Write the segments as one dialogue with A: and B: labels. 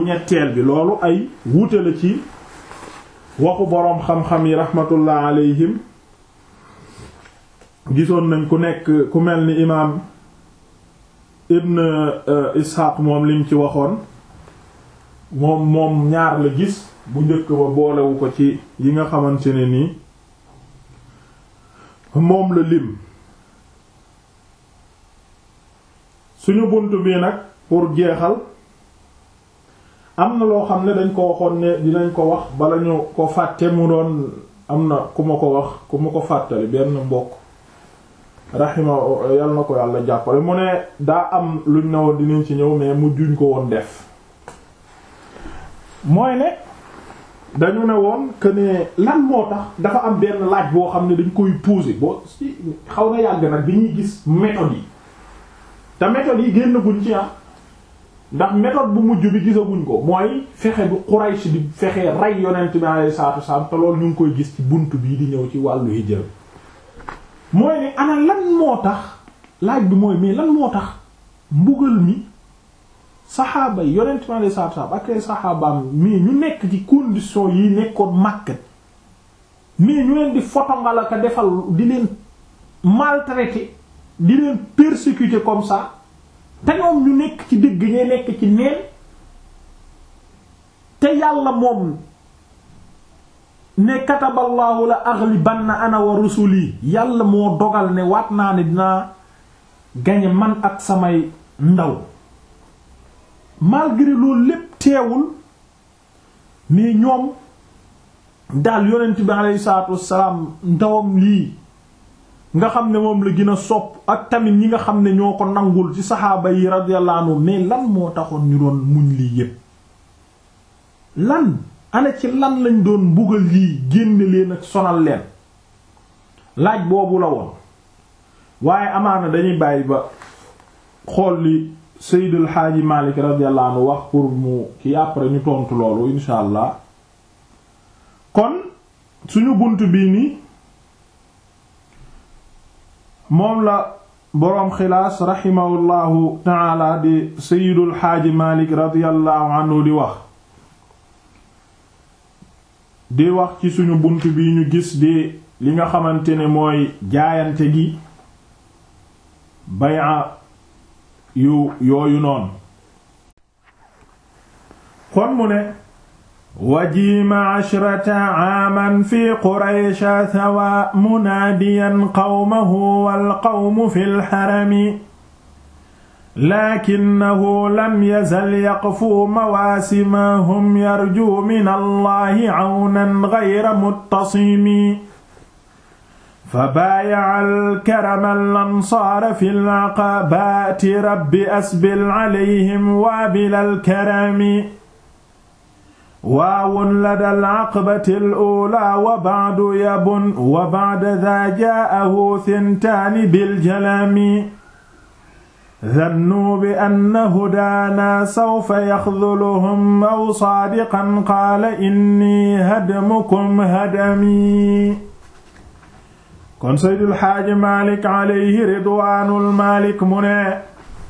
A: ñetteel bi loolu ay wuute la ci waxu boroom xam-xam yi rahmatullah alayhim gisoon nañ ku nekk ku mel ni imaam ibn ishaq moom lim ci waxoon moom moom ñaar la gis bu njëkk ba boolewu ko ci yi nga xamante ne nii moom la lim suñu bunt bi nag pour jeexal am na loo xam ne dañ ko waxoon ne dinañ ko wax bala ñu ko fàtte mu doon am na ku ma ko wax ku ma ko fàttali benn mbokk raxima yal na ko yàlla jàppale mu ne daa am luñ ne woon dinañ ci ñëw mais mu juñ ko woon def mooy ne dañu ne woon que ne lan moo tax dafa am benn laaj boo xam ne dañ koy poser boo si xaw na yàgg nag bi ñuy gis méthode yi te méthode yi génn guñ ci ah ndax méthode bu mujj bi gisaguñ ko mooy fexe bi Quraysh di fexe rey yonent bi alayhi salaatu wasallam te loolu ñu ngi koy gis ci bunt bii di ñëw ci wàllu hijra mooy ne ana lan moo tax laaj bi mooy mais lan moo tax mbugal mi saxaaba yi yonent bi alayhi salaatu wasallam ak ay saxaabaam mais ñu nekk ci condition yi nekkoon Makka mais ñu leen di fotongal ak defal di leen maltraiter di leen persécuter comme ça te ñoom ñu nekk ci dëgg ñee nekk ci neen te yàlla moom ne kataballaahu la aghlibanna ana wa rusuli yàlla moo dogal ne waat naa ne dinaa gañe man ak samay ndaw malgré loolu lépp teewul mais ñoom daal yonent bi alayhi salaatu wassalaam ndawam lii nga xam ne moom la gën a sopp ak tamit ñi nga xam ne ñoo ko nangul ci saxaaba yi radiyallahu anhu mais lan moo taxoon ñu doon muñ lii yépp lan ana ci lan lañ doon mbugal lii génne leen ak sonal leen laaj boobu la woon waaye amaana dañuy bàyyi ba xool li Seydil Xaaji Malik radiyallahu anhu wax pour mu ki après ñu tontu loolu insha allah kon suñu bunt bii nii moom la boroom xilaas raximahullahu taala di sayidul xaaji malik radiallahu anhu di wax di wax ci suñu bunt bi ñu gis di li nga xamante ne mooy jaayante gi bay'a yu yooyu noonu kon mu ne wajiima ashrata aaman fi quraysha sawa munaadiyan qawmahu wal qawmu fi lxarami lakinnahu lam yazal yaqfu mawaasimahum yarju min allahi cawnan gayra muttasimi fabaayaca alkarama alansaara fi lcaqabaati rabbi asbil calayhim waabil alkarami waawun lada alaqabati alula wa ba'du yabun wa ba'da daa jaa'ahu thintaani biljalami dhannuu bi anna hudaana sawfa yaxduluhum aw saadiqan qaala inni hadmukum hadami kon Seydil Xaaji Maalik alayhi ridwaanul Maalik mu ne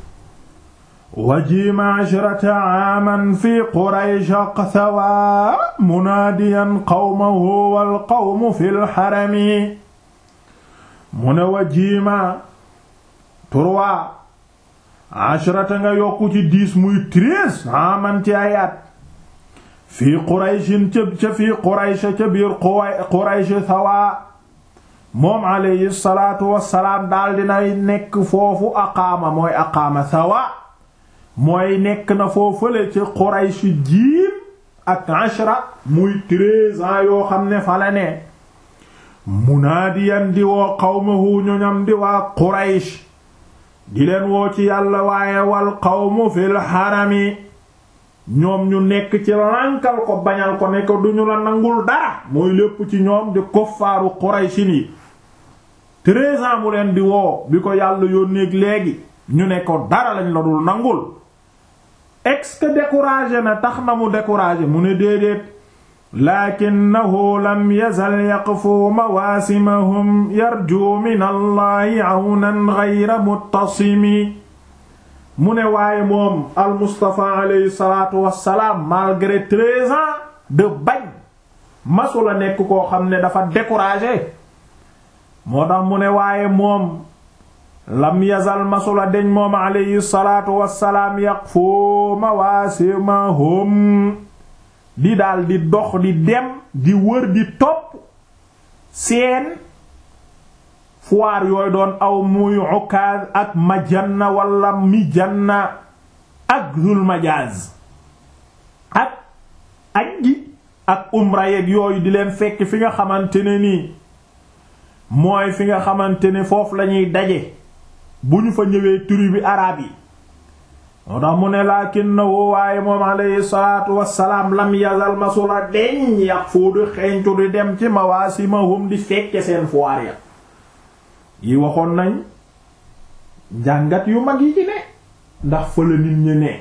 A: wajiima ashrata aaman fi quraysha qthawa munaadiyan qawmahu wal qawmu fi lxarami mu ne wajiima trois ashrata nga yokku ci dix muy treize aaman ci ay at fii qurayshin ca ca fii quraysha ca biir quraysh thawa moom alayhi salaatu wassalaam daal dinay nekk foofu aqaama mooy aqaama thawa mooy nekk na foofale ci Quraysh jiim ak ashra muy treize ans yoo xam ne fa la ne munaadiyan di woo qawmahu ñoñam di waa Quraysh di leen woo ci yàlla waaye wal qawmu fil harami ñoom ñu nekk ci lànkal ko bañal ko ne ko duñu la nangul dara mooy lépp ci ñoom di kuffaaru Qurayshin yi treize ans mu leen di woo bi ko yàlla yónneeg léegi ñu ne ko dara lañ la dul nangul est-ce que découragé na tax na mu découragé mu ne déedéet lakinnahu lam yazal yaqfu mawaasimahum yarju min allahi awnan ghayra muttasimi mu ne waaye moom al Mustafa alayhi salaatu wassalaam malgré treize ans de bañ masula nekk koo xam ne dafa découragé moo tax mu ne waaye moom lam yazal masula deñ moom alayhi salaatu wassalaam yaqfu mawaasimahum di daal di dox di dem di wër di topp seen foire yooyu doon aw muy Ukaaz ak Majanna wala Mijanna ak Zul Majaaz ak aj gi ak umra yeeg yooyu di leen fekk fi nga xamante ne nii mooy fi nga xamante ne foofu lañuy daje bu ñu fa ñëwee tribu bi araab yi moo tax mu ne laakin na woo waaye moom alayhi salaatu wassalaam lam yazal masula deñ yàq foo di xeeñtu di dem ci mawaasimahum di fekke seen foire ya yi waxoon nañ njàngat yu mag yi ci ne ndax fa la nit ñi ne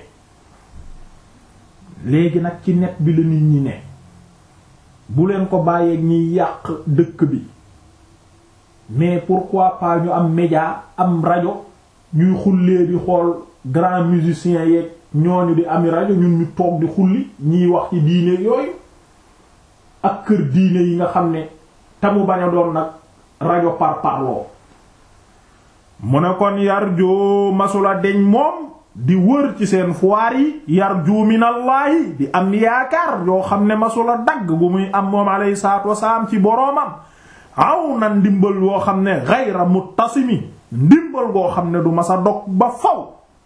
A: léegi nag ci net bi la nit ñi ne bu leen ko bàyyeeg ñiy yàq dëkk bi mais pourquoi pas ñu am média am rajo ñuy xullee di xool grand musicien yeeg ñooñu di ami rajo ñun ñu toog di xulli ñiy wax ci diine yooyu ak kër diine yi nga xam ne tamu bañ a doon nag rajo par parloo mu ne kon yarju masula deñ moom di wër ci seen foire yi yarju minallaahi di am yaakaar yoo xam ne masula dagg bu muy am moom alayhi salaatu wasalaam ci boroomam aw na ndimbal yoo xam ne gayra muttasimi ndimbal goo xam ne du masa dog ba faw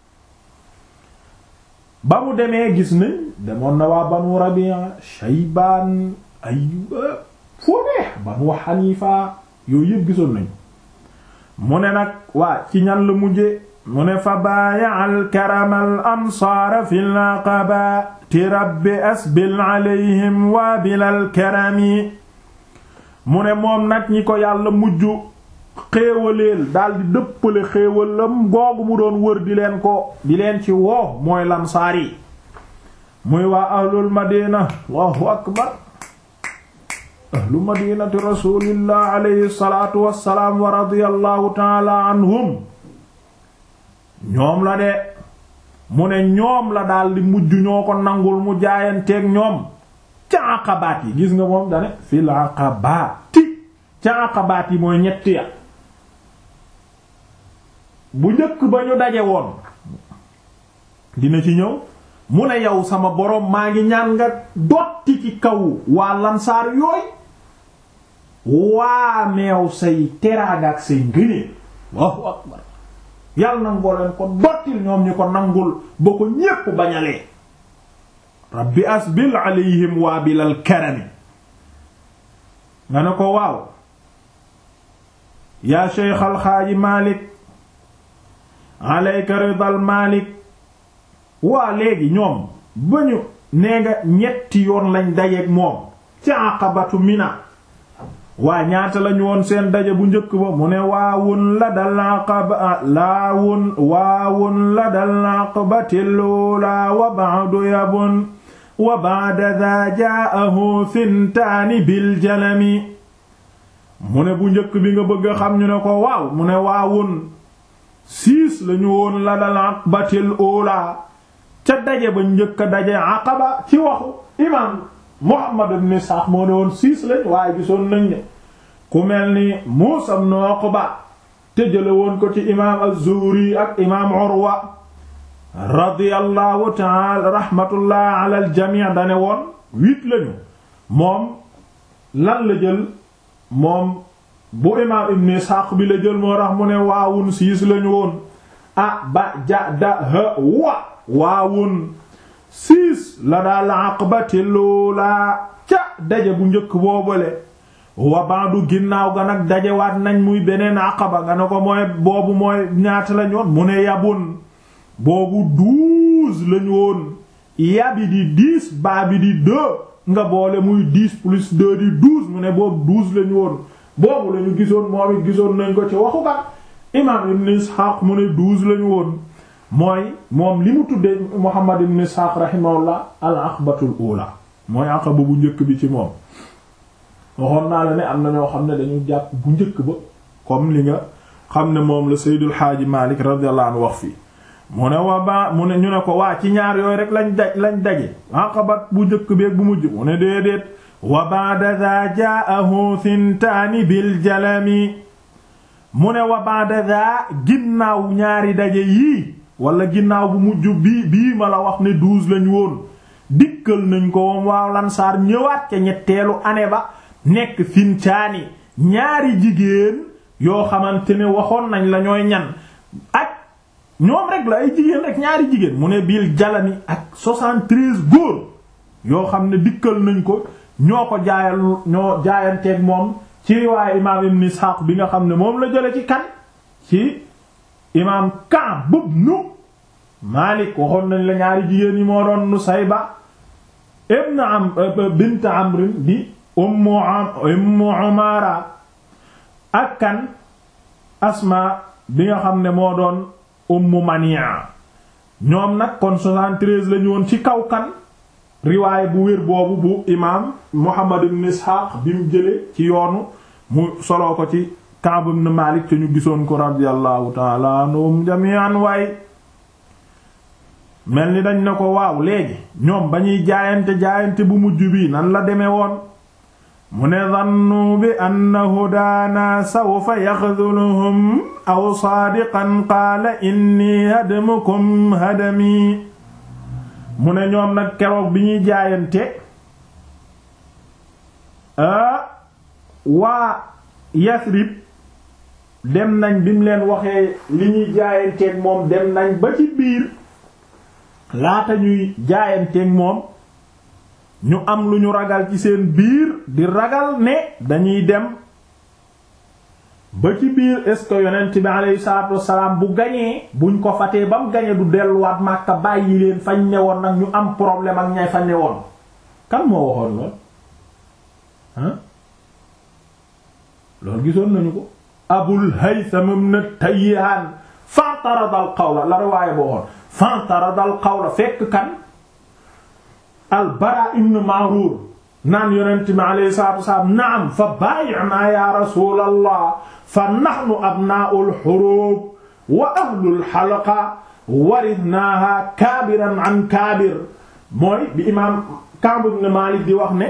A: ba mu demee gis nañ demoon na waa banu Rabi'a Shaybaan Ayyuba foo neex banu Hanifa yooyu yëpp gisoon nañu mu ne nag waa ci ñan la mujje mu ne fa baaya al karama al ansaara fi l aqabati rabbi asbil alayhim waa bilal karami mu ne moom nag ñi ko yàlla mujj xéewaleel daldi dëppale xéewalam googu mu doon wër di leen ko di leen ci woo mooy lansaar yi muy waa ahlul madina allahu akbar ahlu madinati rasulillah alayhi salatu wassalaam wa radiyallahu taala anhum ñoom la de mu ne ñoom la daldi mujj ñoo ko nangul mu jaayanteeg ñoom ca aqabaat yi gis nga moom dane fil aqabaati ca aqabaat yi mooy ñetti ya bu njëkk ba ñu daje woon dina ci ñëw mu ne yow sama boroom maa ngi ñaan nga dotti ci kaw waa lansaar yooy waa meew say teraanga ak say ngëneel Allahu akbar yàlla nangoo leen ko dottil ñoom ñi ko nangul ba ko ñépp bañalee rabbi asbil alayhim waa bilal karami nga ne ko waaw yaa sheykh alxaaji malik alayka ridal malik waa léegi ñoom ba ñu nee nga ñetti yoon lañ dajeek moom ci aqabatu mina waa ñaata lañu woon seen daje bu njëkk ba mu ne waawun la dal aqaba laawun waawun la dal aqabati lula wa ba'du yabun wa ba'da dha ja'ahu fintaani bil jalami mu ne bu njëkk bi nga bëgg a xam ñu ne ko waaw mu ne waawun siis lañu woon la dal aqabatil ula ca daje ba njëkk a daje aqaba ci waxu imam Muhammad ibn Ishaq moo ne woon siis lañ waaye gisoon nañ ne ku mel ni Muusa ibn Uqba te jële woon ko ci imaam az-Zuhri ak imaam Urwa radiyallahu ta'ala rahmatullah ala al-jami' dane woon huit lañu moom lan la jël moom bu imaam ibn Ishaq bi la jël moo tax mu ne waawun siis lañu woon a ba ja da ha wa waawun siis la daal aqbati loola ca daje bu njëkk boobale wa baadu ginnaaw ga nag dajewaat nañ muy beneen aqaba nga ne ko mooy boobu mooy ñaata lañ woon mu ne yabun boobu douze lañ woon yabi di dix baa bi di deux nga boole muy dix plus deux di douze mu ne boobu douze lañ woon boobu lañu gisoon moom it gisoon nañ ko ci waxu ba imam ibn Ishaq mu ne douze lañu woon mooy moom li mu tuddee Muhammad ibn Ishaq rahimahullah al aqbatul ula mooy aqaba bu njëkk bi ci moom waxoon naa la ne am na ñoo xam ne dañu jàpp bu njëkk ba comme li nga xam ne moom la Seydul Xaaji Malik radiyallahu anhu wax fii mu ne wa ba mu ne ñu ne ko waa ci ñaar yooyu rek lañ daj lañ daje aqabat bu njëkk beeg bu mujj mu ne déedéet wa ba'da dha ja'ahu thintaani bil jalami mu ne wa ba'da dha ginnaaw ñaari daje yii wala ginnaaw bu mujj bii bii ma la wax ne douze lañ woon dikkal nañ ko wam waaw lansaar ñëwaat ca ñetteelu année ba nekk thintaani ñaari jigéen yoo xamante ne waxoon nañ la ñooy ñan ak ñoom rek la ay jigéen rek ñaari jigéen mu ne bil jalami ak soixante-treize góor yoo xam ne dikkal nañ ko ñoo ko jaayal ñoo jaayanteeg moom ci riwaaye imaam ibn Ishaq bi nga xam ne moom la jële ci kan ci imaam Ka'b ibn Malik waxoon nañ la ñaari jigéen yi moo doon Nusayba ibn am bint Amr di ummu ummu Umara ak kan Asma bi nga xam ne moo doon ummu Mania ñoom nag kon 73 lañu woon ci kaw kan riwaay bu wér boobu bu imaam Muhammad ibn Ishaq bi mu jële ci yoonu mu soloo ko ci Ka'b ibn Malik te ñu gisoon ko radiyallahu ta'ala anhum jami'an waay mel ni dañ ne ko waaw léegi ñoom ba ñuy jaayante jaayante bu mujj bi nan la demee woon mu ne zannu bi anna hudaana sawfa yaxduluhum aw saadiqan qaala inni hadmukum hadami mu ne ñoom nag keroog bi ñuy jaayante waa Yasrib dem nañ bi mu leen waxee li ñuy jaayanteeg moom dem nañ ba ci biir laata ñuy jaayanteeg moom ñu am lu ñu ragal ci seen biir di ragal ne dañuy dem ba ci biir est-ce que yonent bi alayhi salaatu wassalaam bu gañee buñ ko fatee ba mu gañee du delluwaat Makka bàyyi leen fañ newoon nag ñu am problème ak ñay fa newoon kan moo waxoon lool ah loolu gisoon nañu ko Abul Haytham ibn Tayyihan fantarada al qawla la riwaaya boo waxoon fantarada al qawla fekk kan al Bara ibn Ma'rur naan yonent bi alayhi salaatu wassalaam naam fa baayi'naa ya rasuulallah fa nahnu abnaa'ul huruub wa ahlul halqa warithnaahaa kaabiran an kaabir mooy bi imaam Ka'b ibn Maalik di wax ne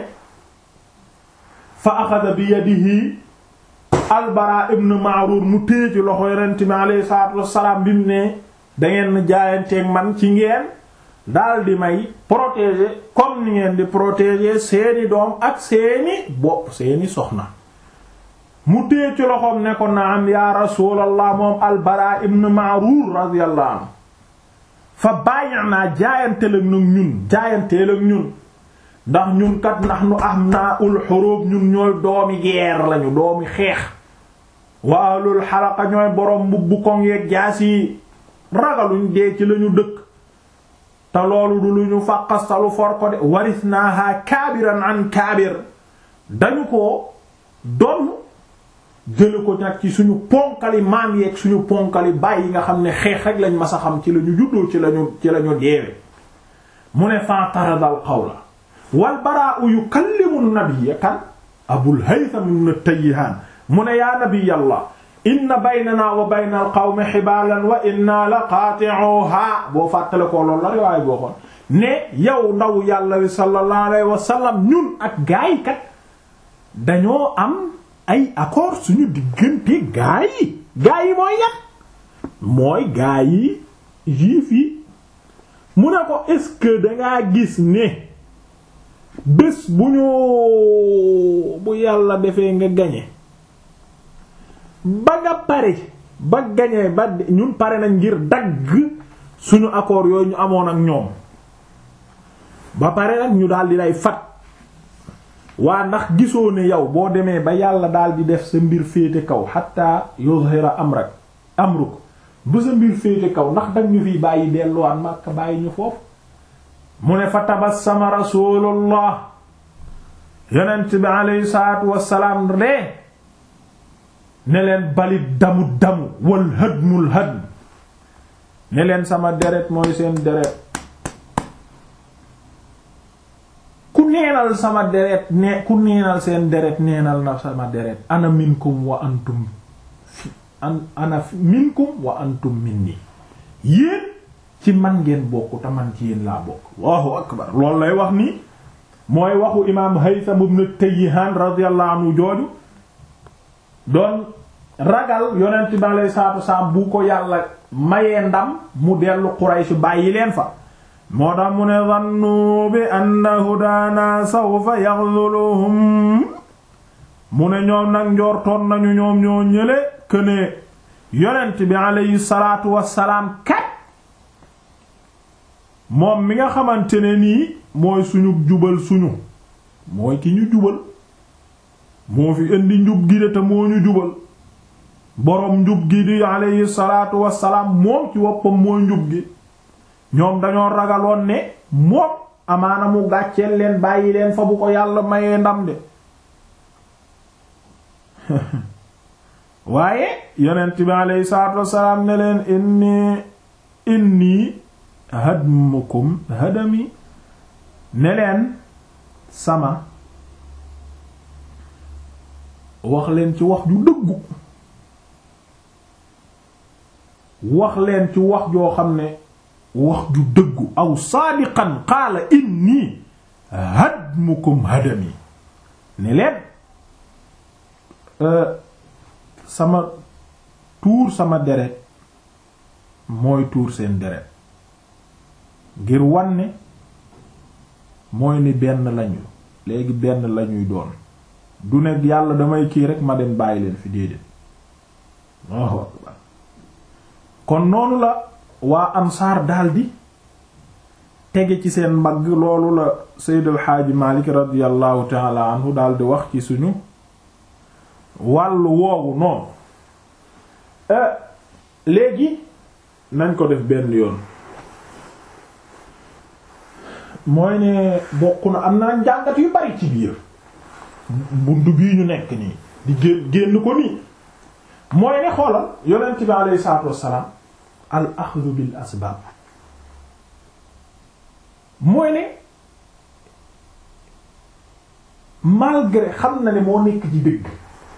A: fa axada bi yadihi al Bara ibn Ma'rur mu téye ci loxo yonent bi alayhi salaatu wassalaam bi mu ne dangeen jaayanteeg man ci ngeen daal di may protéger comme ni ngeen di protéger seeni doom ak seeni bopp seeni soxna mu téye ci loxoom ne ko naam ya rasulallah moom albara ibn Ma'rur radiyallahu anhu fa bàyyi jaayanteel ak ñun jaayanteel ak ñun ndax ñun kat ndax nu am naa ul xurub ñun ñooy doomi guerre lañu doomi xeex wa ahlul xalaqa ñooy borom mbubbu koŋ yeeg jaas yi ragaluñ dee ci lañu dëkk te loolu du lu ñu fàqastalu for ko de waris naaha kaabiran an kaabir dañu ko donn jële ko nag ci suñu ponkali maam yeeg suñu ponkali baay yi nga xam ne xeex rek lañ mas a xam ci la ñu juddoo ci lañu ci la ñu deewe mu ne fantaradal qawla wal baraa'u yukallimu nabiyya kan abul haytham ibn tayyihan mu ne yaa nabiyallah inna baynana wa bayna al qawmi xibaalan wa inna la qaati'uha boo fàttale ko loolu la riwaay boo xoon ne yow ndaw yàlla wi sallallahu alayhi wa sallam ñun ak gaay kat dañoo am ay accord suñu diggante gaay yi gaay yi mooy yan mooy gaay yi juif yi mu ne ko est-ce que dangaa gis ne bés bu ñu bu yàlla defee nga gañe ba nga pare ba gañee ba ñun pare nañ ngir dagg suñu accord yooyu ñu amoon ak ñoom ba pare nag ñu daal di lay fat waa ndax gisoo ne yow boo demee ba yàlla daal di def sa mbir féete kaw hatta yuzhira amrak amruk ba sa mbir féete kaw ndax dag ñu fiy bàyyi delluwaat Makka bàyyi ñu foofu mu ne fa tabassama rasulullah yonent bi alayhi salaatu wassalaam ree ne leen balit damu damu wal hadmul hadm ne leen sama deret mooy seen deret ku neenal sama deret ne ku neenal seen deret neenal na sama deret ana minkum wa antum fi an ana minkum wa antum minni yéen ci man ngeen bokk te man ci yéen laa bokk allahu akbar loolu lay wax nii mooy waxu imaam Haytham ibn Tayyihan radiyallahu anhu jooju doon ragal yonent bi alayhi salaatu wasalaam bu ko yàlla mayee ndam mu dellu Quraysh bàyyi leen fa moo tax mu ne zannu bi anna hudaana sawfa yaxzuluhum mu ne ñoom nag njortoon nañu ñoom ñoo ñële këne yonent bi alayhi salaatu wasalaam kat moom mi nga xamante ne nii mooy suñu jubal suñu mooy ki ñu jubal moo fi indi njub gi de te moo ñu jubal boroom njub gi di alayhi salaatu wasalaam moom ci woppam mooy njub gi ñoom dañoo ragaloon ne moom amaana mu gàcceel leen bàyyi leen fa bu ko yàlla mayee ndam de waaye yonent bi alayhi salaatu wasalaam ne leen inni inni hadmukum hadami ne leen sama wax leen ci wax ju dëggu wax leen ci wax joo xam ne wax ju dëggu aw saadiqan qaala inni hadmukum hadami ne leen sama tuur sama deret mooy tuur seen deret ngir wanne mooy ni benn lañu léegi benn lañuy doon du nekk yàlla damay kii rek ma dem bàyyi leen fi déedéet Allahu akbar kon noonu la waa ansaar daldi tege ci seen mbagg loolu la Seyd El Hadji Malick radiyallahu taala anhu daldi wax ci suñu wàllu woowu noonu léegi nañ ko def benn yoon mooy ne bokk na am na njàngat yu bari ci biir buntu bii ñu nekk nii di génn génn ko nii mooy ne xoolal yonent bi alayhi salaatu wassalaam al axdu bil asbaab mooy ne malgré xam na ne moo nekk ci dëgg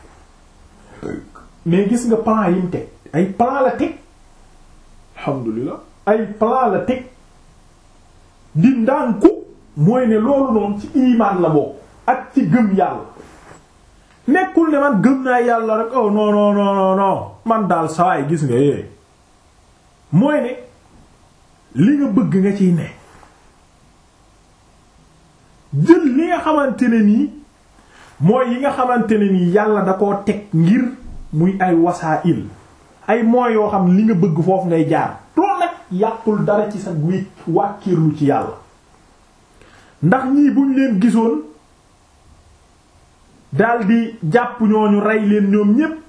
A: mais gis nga plan yi mu teg ay plan la teg alhamdulilah ay plan la teg di ndànku mooy ne loolu noonu ci imaan la bokk ak ci gëm yàlla nekkul ne man gëm naa yàlla rek oh non non non non man daal sawaay gis nga yee mooy ne li nga bëgg nga ciy ne jël li nga xamante ne nii mooy yi nga xamante ne nii yàlla da koo teg ngir muy ay wasaa'il ay mooy yoo xam li nga bëgg foofu ngay jaar loolu nag yàqul dara ci sa wéet wàkkiirlu ci yàlla ndax ñii buñ leen gisoon daldi jàpp ñooñu rey leen ñoom ñépp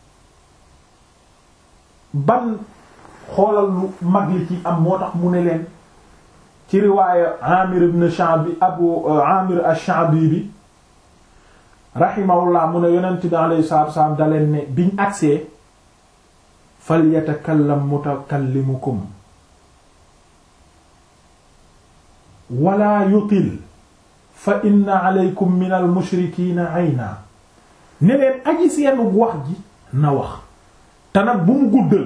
A: ban xoolal lu mag li ci am moo tax mu ne leen ci riwaaya Amir ibn Sha'bi Abu Amir ash-Sha'bi bi rahimahullah mu ne yonent bi alayhi salaatu wasallam da leen ne biñ agsee falyatakallam mutakallimukum wala yutil fa inna alaykum min al mushrikiina ayna ne leen aji seen wax ji na wax te nag bu mu guddal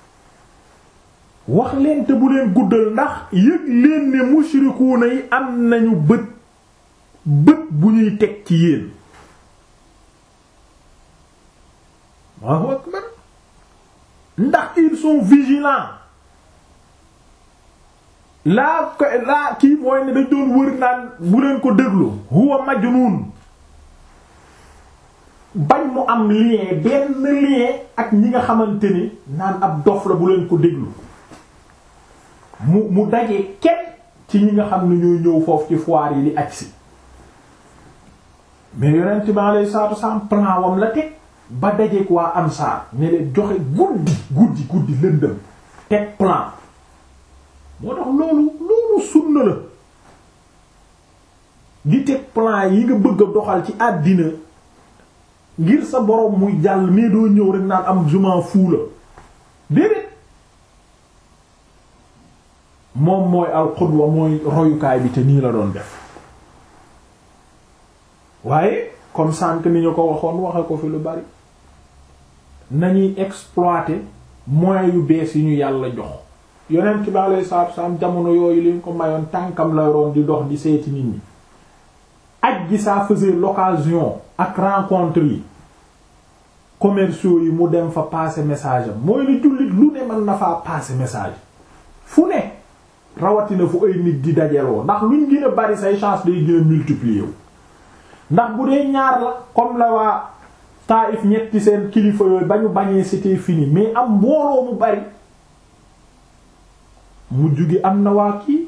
A: wax leen te bu leen guddal ndax yëg leen ne mushrikuuna yi am nañu bët bët bu ñuy teg ci yéen Allahu akbar ndax ils sont vigilants laa ko laa kii mooy ne dañ doon wër naan bu leen ko déglu huwa majnun bañ mu am lien benn lien ak ñi nga xamante ni naan ab dof la bu leen ko déglu mu mu dajee kenn ci ñi nga xam ne ñooy ñëw foofu ci foire yi di agsi mais yonent bi alayhi salaatu wasallam plan wam la teg ba dajeek waa ansaar ne leen joxe guddi guddi guddi lëndëm teg plan moo tax loolu loolu sunna la di teg plan yi nga bëgg a doxal ci àddina ngir sa borom muy jàll mais doo ñëw rek naan am je m'en fous la déedéet moom mooy al qudwa mooy royukaay bi te nii la doon def waaye comme sànq ni ñu ko waxoon waxe ko fi lu bari nañuy exploiter moyens yu bees yi ñu yàlla jox yonent bi alayhi salaatu wasallam jamono yooyu li ñu ko mayoon tànkam la yoroon di dox di seeti nit ñi aj gi ça faisait l'occasion ak rencontre yi commerciaux yi mu dem fa passer message am mooy ne jullit lu ne mën na faa passer message fu ne rawatina fu ay nit di dajeloo ndax luñ gën a bari say chance day gën a multiplier wu ndax bu dee ñaar la comme la waa Taif ñetti seen kilifa yooyu ba ñu bañee c'était fini mais am mbooloo mu bari mu jugi am na waa kii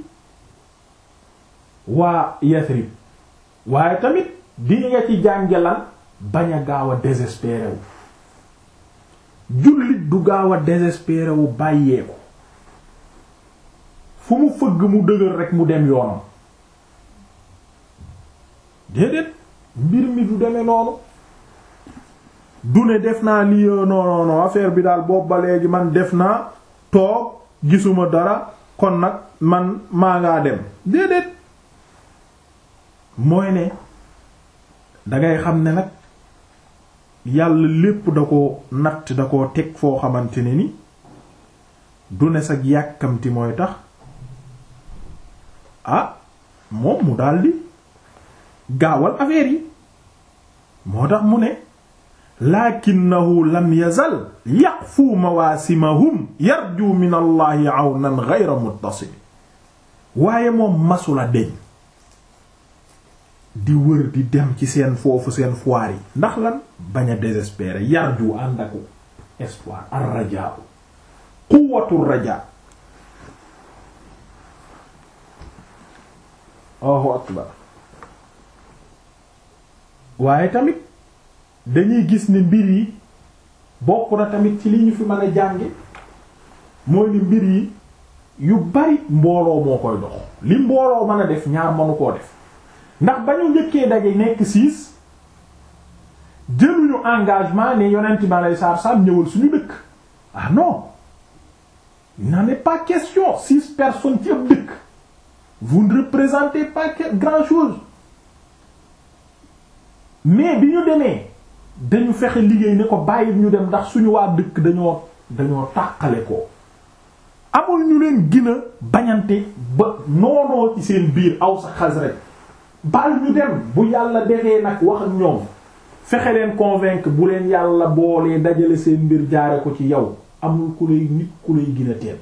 A: waa Yathrib waaye tamit di nga ci jàngelan bañ a gaaw a désespéré wu jullit du gaaw a désespéré wu bàyyeeku fu mu fëgg mu dëgër rek mu dem yoonam déedéet mbir mi du demee noonu du ne def naa lii non non non affaire bi daal boobu ba léegi man def naa toog gisuma dara kon nag man maa ngaa dem déedéet mooy ne dangay xam ne nag yàlla lépp da ko natt da ko teg foo xamante ne ni du ne sag yàkkamti mooy tax ah moom mu daldi gaawal affaire yi moo tax mu ne lakinnahu lam yazal yaqfu mawaasimahum yarju min allahi awnan ghayra muttasim waaye moom masula deñ di wër di dem ci seen foofu seen foire yi ndax lan bañ a désespérer yarju ànd ak espoir ar rajaa quwwatu rajaa Allahu akbar waaye tamit dañuy gis ne mbir yi bokk na tamit ci li ñu fi mën a jànge mooy ni mbir yi yu bari mbooloo moo koy dox li mbooloo mën a def ñaar mënu koo def ndax ba ñu njëkkee daje nekk siis jëluñu engagement ne yonent bi alei satu salaam ñëwal suñu dëkk ah non il n'en est pas question six personnes ci ab dëkk vous ne représentez pas grand chose mais bi ñu demee dañu fexe liggéey ne ko bàyyi ñu dem ndax suñu waa dëkk dañoo dañoo tàqale ko amul ñu leen gën a bañante ba noonoo ci seen biir aw sa xas rek baal ñu dem bu yàlla defee nag wax ak ñoom fexe leen convaincre bu leen yàlla boolee dajale seen mbir jaare ko ci yow amul ku lay nit ku lay gën a tedd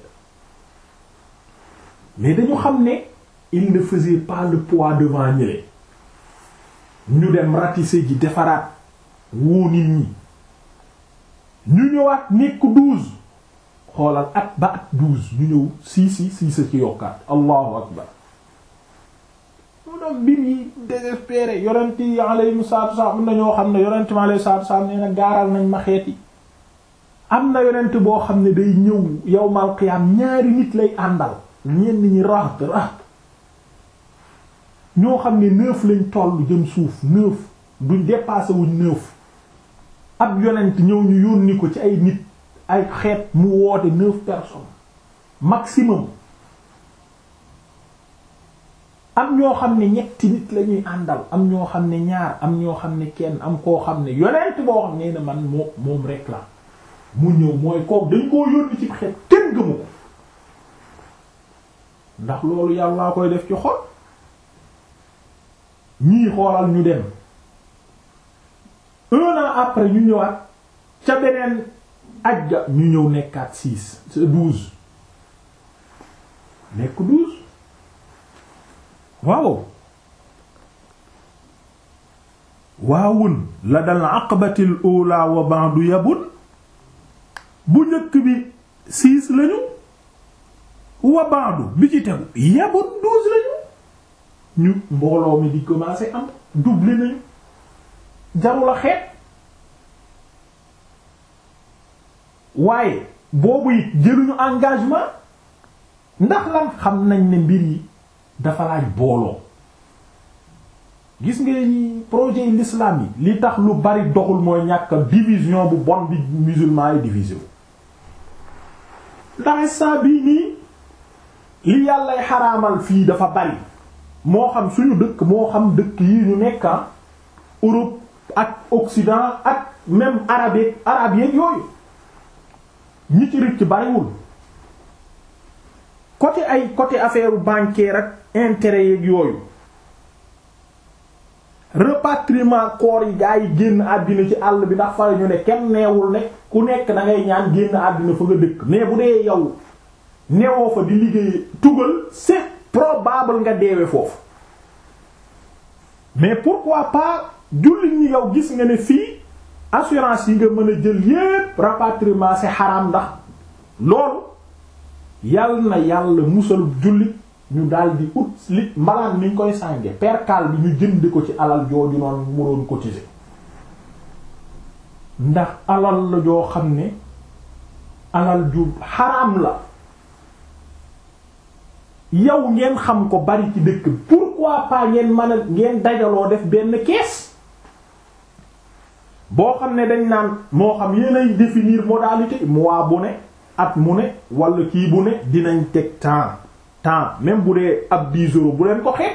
A: mais dañu xam ne il ne faisait pas le poids devant ñële ñu dem ratisser ji defaraat woo nit ñi ñu ñëwaat nekk douze xoolal at ba at douze ñu ñëw sii si sii sa ci yokkaat allahu akbar mu doon mbir yi désespéré yonent yi alayhimu salaatu wassalaam am na ñoo xam ne yonent mi alayhi salaatu wassalaam nee na gaaral nañ ma xeeti am na yonent boo xam ne day ñëw yawmal qiyaam ñaari nit lay àndal ñenn ñi rahat rahat ñoo xam ne neuf lañ toll jëm suuf neuf duñ dépassé wuñ neuf ab yonent ñëw ñu yónni ko ci ay nit ay xeet mu woote neuf personnes maximum am ñoo xam ne ñetti nit la ñuy àndal am ñoo xam ne ñaar am ñoo xam ne kenn am koo xam ne yonent boo xam ne na man moo moom rek la mu ñëw mooy kook dañ koo yónni ci xeet kenn gëmu ko ndax loolu yàllaa koy def ci xol ñii xoolal ñu dem un an après ñu ñëwaat ca beneen ajja ñu ñëw nekkaat six douze nekk douze waaw waawun la dal aqabatil ula wa ba'du yabun bu njëkk bi six lañu wa ba'du bi ci tegu yabun douze lañu ñu mbooloo mi di commencer am doublé nañu jarul a xeet waaye boobu it jëluñu engagement ndax lan xam nañ ne mbir yi dafa laaj booloo gis nga projet yi l'islam yi li tax lu bari doxul mooy ñàkk division bu bon bi musulman yi divisé wu ndax saa bii nii li yàllay xaraamal fii dafa bari moo xam suñu dëkk moo xam dëkk yi ñu nekk Europe ak Occident ak même arabe arabe yeeg yooyu ñi ci rëcc bariwul côté ay côté affaire bancaire ak intérêt yeeg yooyu rapatriement corps yi gaa yi génn àddina ci àll bi ndax fara ñu ne kenn neewul ne ku nekk da ngay ñaan génn àddina fa nga dëkk mais bu dee yow newoo fa di liggéey tugal c'est probable nga deewe foofu mais pourquoi pas jullit ñi yow gis nga ne fii assurance yi nga mën a jël yépp rapatriement c'est xaraam ndax loolu yal na yàlla musal jullit ñu daal di ut li mbalaan ni ñu koy sànge percal bi ñu jënd ko ci alal jooju noonu mu doon cotiser ndax alal la joo xam ne alal ju xaraam la yow ngeen xam ko bari ci dëkk bi pourquoi pas ngeen mën a ngeen dajaloo def benn kees boo xam ne dañ naan moo xam yéenay définir modalité mois bu ne at mu ne wala kii bu ne dinañ teg temps temps même bu dee ab 10 euros bu leen ko xeeb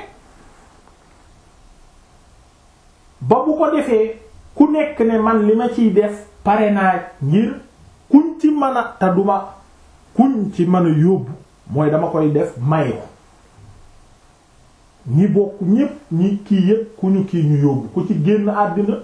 A: ba bu ko defee ku nekk ne man li ma ciy def pare naa ngir kuñ ci mën a te duma kuñ ci mën a yóbbu mooy dama koy def may ko ñi bokk ñépp ñi kii yépp ku ñu kii ñu yóbbu ku ci génn àddina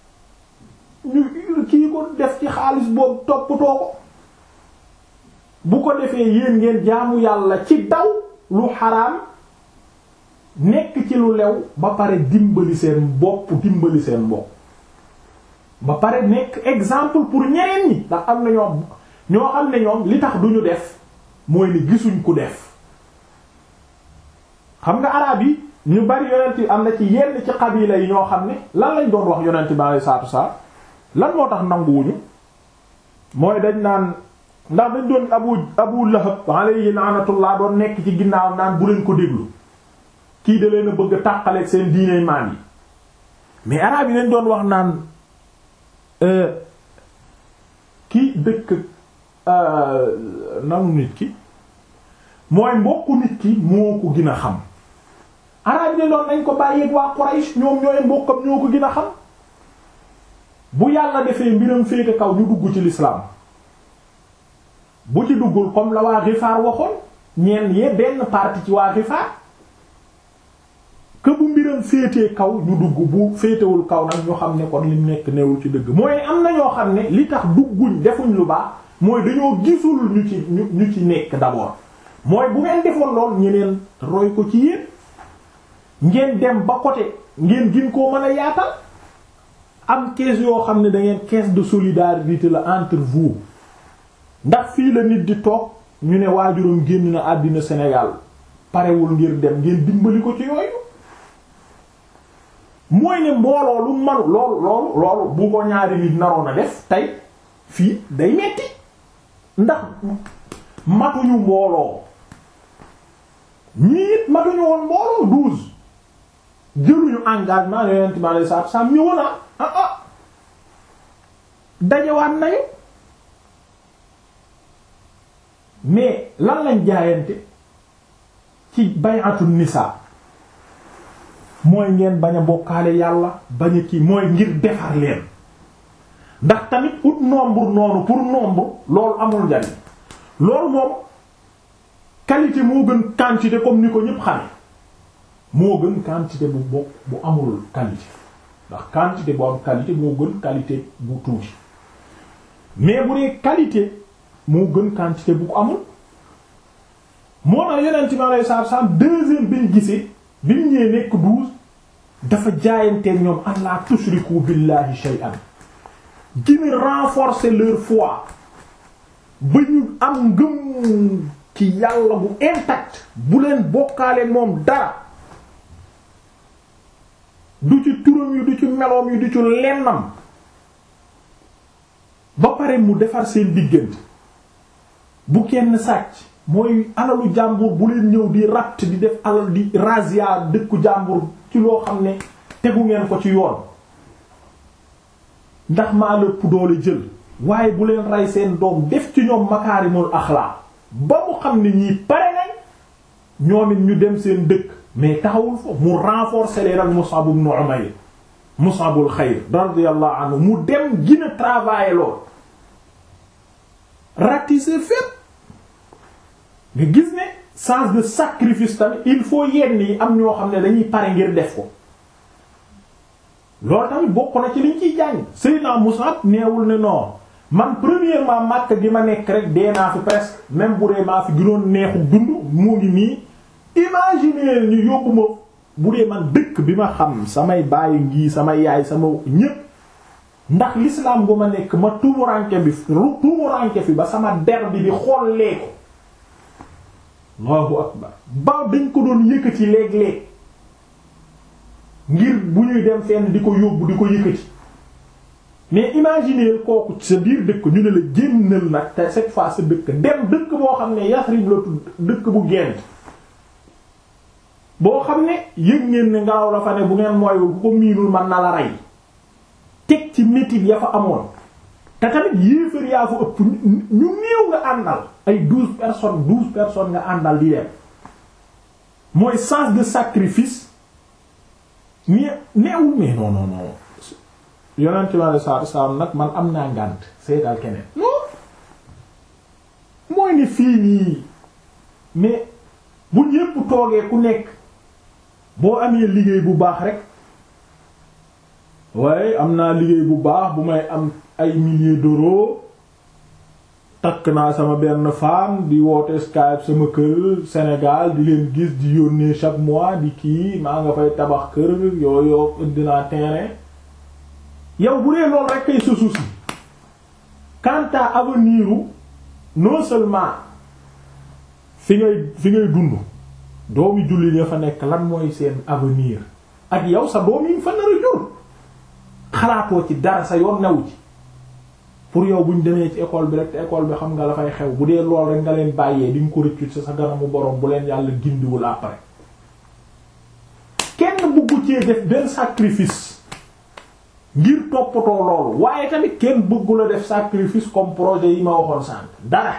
A: ñu kii ko def ci xaalis boobu toppatoo ko bu ko defee yéen ngeen jaamu yàlla ci daw lu xaraam nekk ci lu lew ba pare dimbali seen bopp dimbali seen bopp ba pare nekk exemple pour ñeneen ñi ndax am na ñoom ñoo xam ne ñoom li tax duñu def mooy ni gisuñ ku def xam nga araab yi ñu bari yonent yi am na ci yenn ci xabila yi ñoo xam ne lan lañ doon wax yonent bi alayhi salaatu salaam lan moo tax nanguwuñu mooy dañ naan ndax dañ doon abu abu lahab alayhi laanatullah doon nekk ci ginnaaw naan bu leen ko déglu kii da leen a bëgg a tàqaleeg seen diine maan yi mais araab yi dañ doon wax naan kii dëkk nanu nit ki mooy mbokku nit ki moo ko gën a xam araab yi ne doon nañ ko bàyyeeg waa Quraysh ñoom ñooy mbokkam ñoo ko gën a xam bu yàlla defee mbiram féete kaw ñu dugg ci l'islam bu ci duggul comme la waa Gifaar waxoon ñeen yee benn partie ci waa Gifaar que bu mbiram féetee kaw ñu dugg bu féetewul kaw nag ñu xam ne kon lim nekk newul ci dëgg mooy am na ñoo xam ne li tax dugguñ defuñ lu baax mooy dañoo gisul ñu ci ñu ñu ci nekk d'abord mooy bu ngeen defoon lool ñeneen roy ko ci yéen ngeen dem ba côté ngeen gin koo mën a yaatal am caisse yoo xam ne da ngeen caisse de solidarité la entre vous ndax fii la nit di toog ñu ne waajuram génn na àddina Sénégal parewul ngir dem ngeen dimbali ko ci yooyu mooy ne mbooloo lu manu loolu loolu loolu bu ko ñaari nit naroon a def tey fii day metti ndax matuñu mbooloo ñii it matuñu woon mbooloo douze jëluñu engagement yonent bi alei satu salaam ñëwoon ah ah ah dajewaat nañu mais lan lañ jaayante ci bay'atu nisa mooy ngeen bañ a bokkaale yàlla bañ a kii mooy ngir defar leen ndax tamit ut nombre noonu pour nombre loolu amul njariñ loolu moom qualité moo gën quantité comme ni ko ñépp xame moo gën quantité bu bokk bu amul qualité ndax quantité bu am qualité moo gën qualité bu tuuti mais bu dee qualité moo gën quantité bu ko amul moo tax yonent bi alayhi salaatu salaam deuxième bi ñu gisee bi ñu ñëwee nekk douze dafa jaayanteeg ñoom an la tushriku billahi shay'an gën renforcer leur foi ba ñu am ngëm ci yàlla bu intact bu leen bokkaale moom dara du ci turam yi du ci meloom yi du ci lennam ba pare mu defar seen diggante bu kenn sàcc mooy alalu jàmbur bu leen ñëw di ratt di def alal di razia dëkku jàmbur ci loo xam ne tegu ngeen ko ci yoon ndax maa lëpp doole jël waaye bu leen rey seen doom def ci ñoom makaarimul axlaa ba mu xam ne ñii pare nañ ñoom it ñu dem seen dëkk mais taxawul foofu mu renforcer leen ak Mus'ab ibn Umayr Mus'abul xayr radiyallahu anhu mu dem gina travailler lool ratisser fépp nga gis ne sens de sacrifice tamit il faut yenn yi am ñoo xam ne dañuy pare ngir def ko loolu tamit bokk na ci liñ ciy jàng Seydina Mus'ab neewul ne non man premièrement Makka gi ma nekk rek dee naa fi presque même bu dee maa fi gënoon neexu dund mu ngi nii imaginer ñu yóbbu ma bu dee man dëkk bi ma xam samay bàyyi ngi samay yaay sama ñépp ndax l'islam bu ma nekk ma tumuranke bi tumuranke fi ba sama der bi di xollee ko Allahu akbar ba dañ ko doon yëkkati léeg-léeg ngir bu ñuy dem fenn di ko yóbbu di ko yëkkati mais imaginer kooku sa biir dëkk ñu ne la génnal nag te cette fois sa dëkk dem dëkk boo xam ne Yasrib la tudd dëkk bu gent boo xam ne yëg ngeen ne ngelaw la fa ne bu ngeen mooy bu ko miinul man na la rey teg ci métit ya fa amoon te tamit yéefar yaa fa ëpp ñu néew nga àndal ay douze personnes douze personnes nga àndal di dem mooy sens de sacrifice mais neewul mais non non non yonent mi alei salatu salaam nag man am naa ngànt seetal keneen non mooy ni fii nii mais bu ñépp toogee ku nekk boo amee liggéey bu baax rek waaye am naa liggéey bu baax bu may am ay milliers d'euros takk naa sama benn femme di woote Skype sama kër Sénégal di leen gis di yónnee chaque mois di kii maa nga fay tabax kër yooyu indi naa terrain yow bu dee loolu rek kay sa souci quant à avenir non seulement fi ngay fi ngay dund doomi julli ya fa nekk lan mooy seen avenir ak yow sa doom yi fa nar a jur xalaatoo ci dara sa yoon newu ci pour yow buñ demee ci école bi rek te école bi xam nga la fay xew bu dee lool rek nga leen bàyyee di nga ko rëccu sa sa ganamu borom bu leen yàlla gindiwul après kenn bëggu cee def benn sacrifice ngir toppatoo loolu waaye tamit kenn bëggu la def sacrifice comme projet yi ma waxoon sànq dara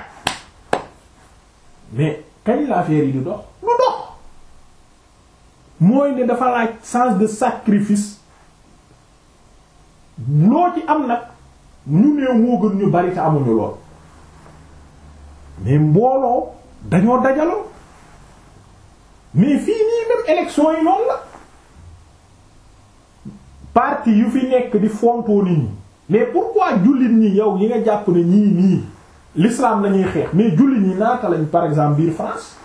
A: mais kañ la affaire yi di dox lu dox mooy ne dafa laaj sens de sacrifice loo ci am nag ñu nee moo gën ñu bari te amuñu lool mais mbooloo dañoo dajaloo mais fii nii même élection yi noonu la parti yu fi nekk di fontoo nit ñi mais pourquoi jullit ñi yow yi nga jàpp ne ñii nii l'islam lañuy xeex mais jullit ñi naata lañ par exemple biir France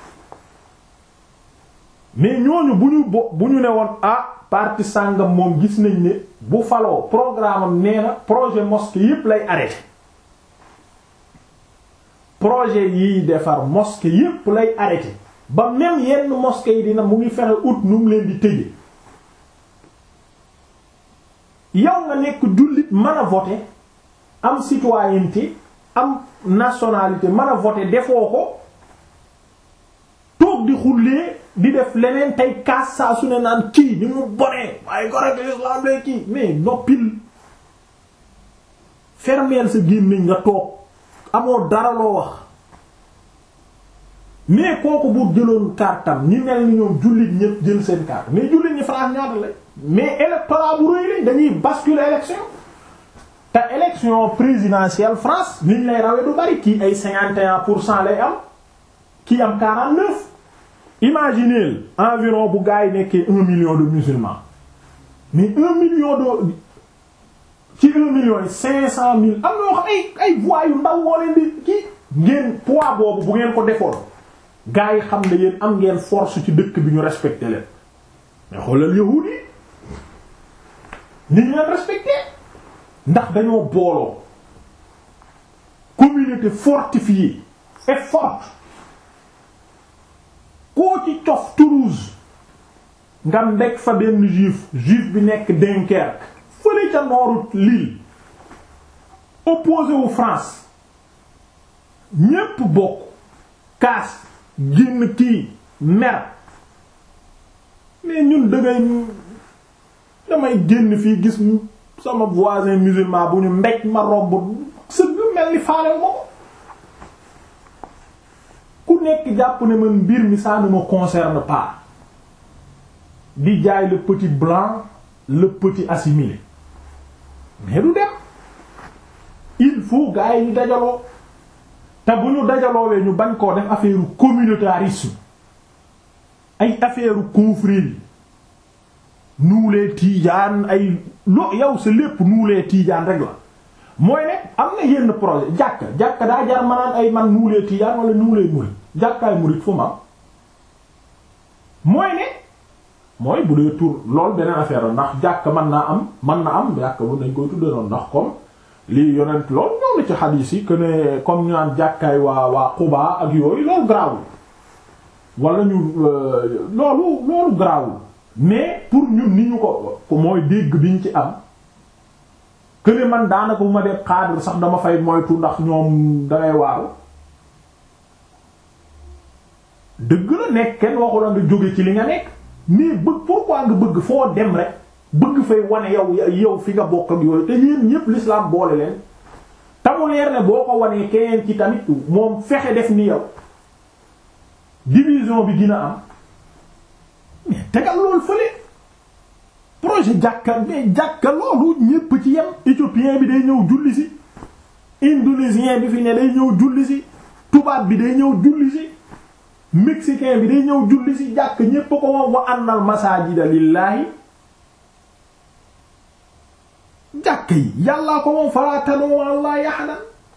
A: mais ñooñu bu ñu bo bu ñu ne woon ah parti sàngam moom gis nañ ne bu faloo programme am nee na projet mosquée yépp lay arrêté projet yiy defar mosquée yépp lay arrêté ba même yenn mosquée yi dina mu ngi fexe ut nu mu leen di tëje yow nga nekk jullit mën a voter am citoyenneté am nationalité mën a voter defoo ko toog di xullee di def leneen tey kaas saa su ne naan kii ni mu bonee waaye gorek l'islam lay kii mais noppil fermeel sa gémmiñ nga toog amoo dara loo wax mais kooku bu jëloon kartam ñi mel ni ñoom jullit ñëpp jël seen carte mais jullit ñi France ñaata la mais électorat bu rëy lañ dañuy basculer élection te élection présidentielle France niñ lay rawee du bari kii ay cinquante et un pour cent lay am kii am quarante neuf imaginez environ bu gars yi nekkee un million de musulmans mais un million de ci un million yi cinq cent mille am na yoo xam ay ay voix yu ndaw woo leen di kii ngeen poids boobu bu ngeen ko defoon gars yi xam ne yéen am ngeen force ci dëkk bi ñu respecté leen mais xoolal yahuud yi ni ñu leen respecté ndax dañoo booloo communauté fortifiée et forte koo ci cof Toulouse nga mbeg fa benn juif juif bi nekk Dunkerque fële ca nooru Lille opposé wu France ñépp bokk kaas génn kii mer mais ñun dangay damay génn fii gis sama voisin musulman bu ñu mbéj ma romb sëgg mel ni faale moo ku nekk jàpp ne man mbir mi ça ne me concerne pas di jaay le petit blanc le petit assimilé mais du dem il faut gars yi ñu dajaloo te bu ñu dajaloowee ñu bañ koo def affaire communautarisme ay affaire confrérie nuulee tiijaan ay lo yow sa lépp nuulee tiijaan rek la mooy ne am na yenn projet jàkka jàkka daa jar manaan ay man nuulee tiijaan wala nuulee murid jàkkaay murid fu ma mooy ne mooy bu dee tur lool beneen affaire la ndax jàkk mën naa am mën na am jàkk bu nañ koy tudde noonu ndax comme lii yonent lool ñoo na ci xadiis yi que ne comme ñu naan jàkkaay waa waa Quba ak yooyu loolu garaawul wala ñu loolu loolu garaawul mais pour ñun ni ñu ko mooy dégg bi ñu ci am que ne man daanaka bu ma def xaadir sax dama fay moytu ndax ñoom dangay waaru dëgg la nekk kenn waxu la nga jóge ci li nga nekk mais bëgg pourquoi nga bëgg foo dem rek bëgg fay wane yow yow fi nga bokk ak yooyu te yéen ñépp l'islam boole leen tamu leer ne boo ko wanee keneen ci tamit moom fexe def ni yow division bi dina am mais tegal loolu fële projet jàkka mais jàkka loolu ñépp ci yem éthiopien bi day ñëw julli si indonésien bi fi ne day ñëw julli si tubaab bi day ñëw julli si mexicain bi day ñëw julli ci jàkk ñépp ko moom wa annal masajida lillaahi jàkk yi yàllaa ko moom fala tad'u allahi ahadan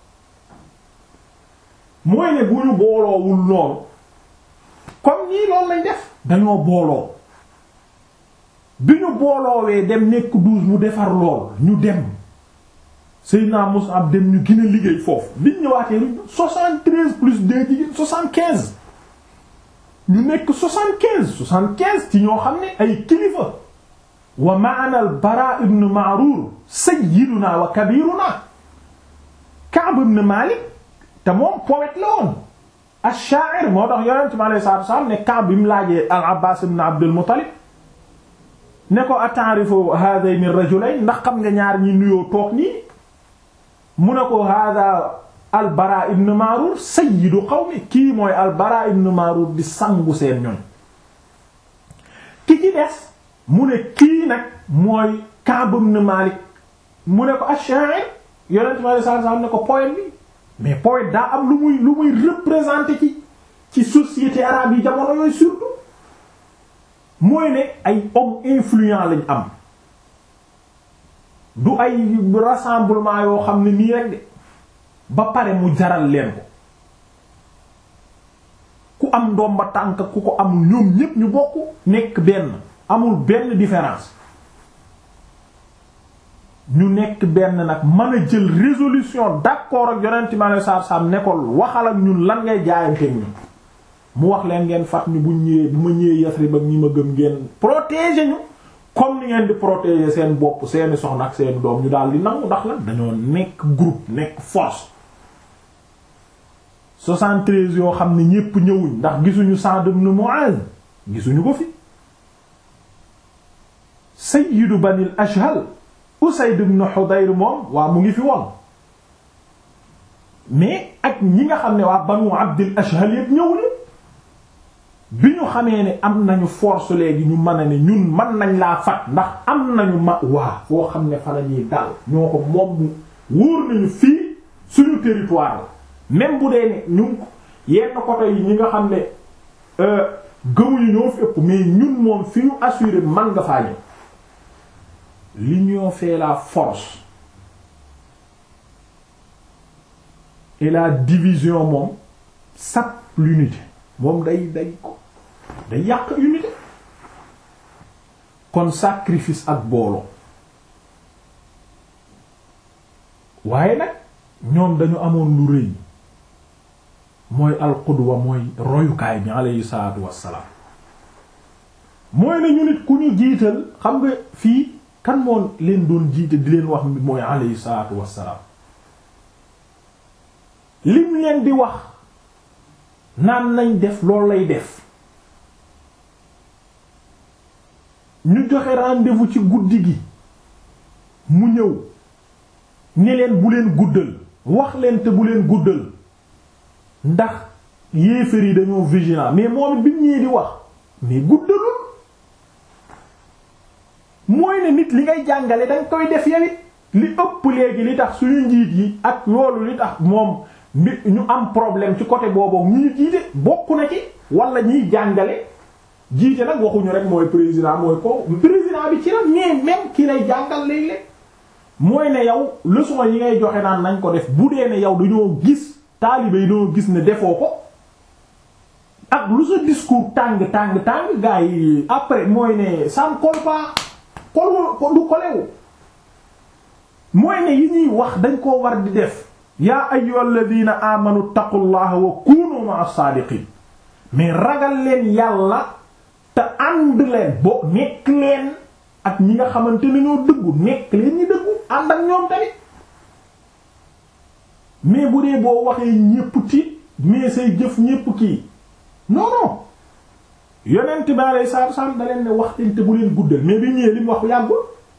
A: mooy ne bu ñu booloowul noonu comme ñii loolu lañ def dañoo booloo bi ñu booloowee dem nekk douze mu defar lool ñu dem Seydina Mus'ab dem ñu gën a liggéey foofu biñ ñëwaatee soixante-treize plus deux jigéen soixante-quinze ñu nekk soixante-quinze soixante-quinze ci ñoo xam ne ay kilifa wa ma'ana al-Bara ibn Ma'rur sayyiduna wa kabiruna Ka'b ibn Malik te moom poète la woon ash-sha'ir moo tax yonent mi alayhi salaatu wa salaam ne Ka'b bi mu laajee al-Abbas ibn Abdul Muttalib ne ko ata'rifu haadayni ar-rajulayn ndax xam nga ñaar ñi nuyoo toog nii mu ne ko hada albara ibn Marur sayyidu qawmi kii mooy albara ibn Marur di sangu seen ñoñ ki ci des mu ne kii nag mooy Ka'b ibn Malik mu ne ko ash-sha'ir yonent mi sallallahu alayhi wasallam ne ko poète bi mais poète daa am lu muy lu muy représenter ci ci société arabe yi jamono yooyu surtout mooy ne ay hommes influents lañ am du ay rassemblement yoo xam ne nii rek de ba pare mu jaral leen ko ku am ndomba tànk ku ko amul ñoom ñépp ñu bokk nekk benn amul benn différence ñu nekk benn nag mën a jël résolution d'accord ak yonent mi alei satu salaam nekkol waxal ak ñun lan ngay jaayanteeg ñun mu wax leen ngeen fat ñu buñ ñëwee bu ma ñëwee Yasrib ak ñi ma gëm ngeen protéger ñu comme ni ngeen di protéger seen bopp seeni soxna ak seen doom ñu daal di nangu ndax lan dañoo nekk groupe nekk force 73 yoo xam ne ñépp ñëwuñ ndax gisuñu Sa'd ibn Mu'adh gisuñu ko fi sayyidu banil ashhal Usayd ibn Hudayr moom waa mu ngi fi woon mais ak ñi nga xam ne waa banu Abdil ashhal yépp ñëwuñu bi ñu xamee ne am nañu force léegi ñu mën a ne ñun mën nañ laa fat ndax am nañu ma waa foo xam ne fa la ñuy dal ñoo ko moom wóor nañu fii suñu territoire la même bu dee ne ñu yenn côté yi ñi nga xam ne gëmuñu ñoo fi ëpp mais ñun moom fi ñu assuré man nga faa ñëw l'union fait la force et la division moom sape l'unité moom day day ko day yàq unité kon sacrifice ak booloo waaye nag ñoom dañu amoon lu rëy mooy alqudwa mooy royukaay bi alayhi salaatu wassalaam mooy ne ñu nit ku ñu jiital xam nga fii kan moo leen doon jiite di leen wax mooy alayhi salaatu wassalaam lim leen di wax naan nañ def loolu lay def ñu joxe rendez-vous ci guddi gi mu ñëw ne leen bu leen guddal wax leen te bu leen guddal ndax yéefar yi dañoo vigilant mais moom it bi mu ñëwee di wax mais guddalul mooy ne nit li ngay jàngale danga koy def yawit li ëpp léegi li tax suñu njiit yi ak loolu li tax moom mi ñu am problème ci côté boobu ñu ñu jiite bokk na ci wala ñiy jàngale jiite nag waxuñu rek mooy président mooy ko président bi ci la mais même ki lay jàngal léeg-léeg mooy ne yow leçon yi ngay joxe naan nañ ko def bu dee ne yow dañoo gis taalibe yi dañoo gis ne defoo ko ak lu sa discours tàng tàng tàng gars yi après mooy ne ça ne colle pas colle du kolewu mooy ne yi ñuy wax dañ koo war di def yaa ayyuhal ladina amanu taqullaha wa kunu ma'as sadiqin mais ragal leen yàlla te ànd leen bo nekk leen ak ñi nga xamante ne ñoo dëggu nekk leen ñi dëggu ànd ak ñoom tamit mais bu dee boo waxee ñépp tiit mais say jëf ñépp kii non non yonent bi alayhi salaatu wasallam da leen ne waxtaan te bu leen guddal mais bi ñëwee li mu wax yàggul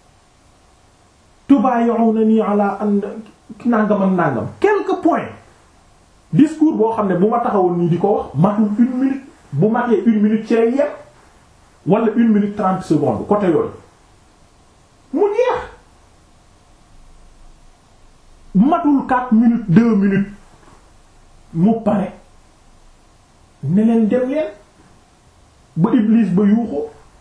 A: tubayi'unani ala an nangam ak nangam quelques points discours boo xam ne bu ma taxawoon nii di ko wax matul une minute bu matee une minute ci lay yem wala une minute trente secondes côté yooyu mu jeex matul quatre minutes deux minutes mu pare ne leen dem leen ba Iblis ba yuuxu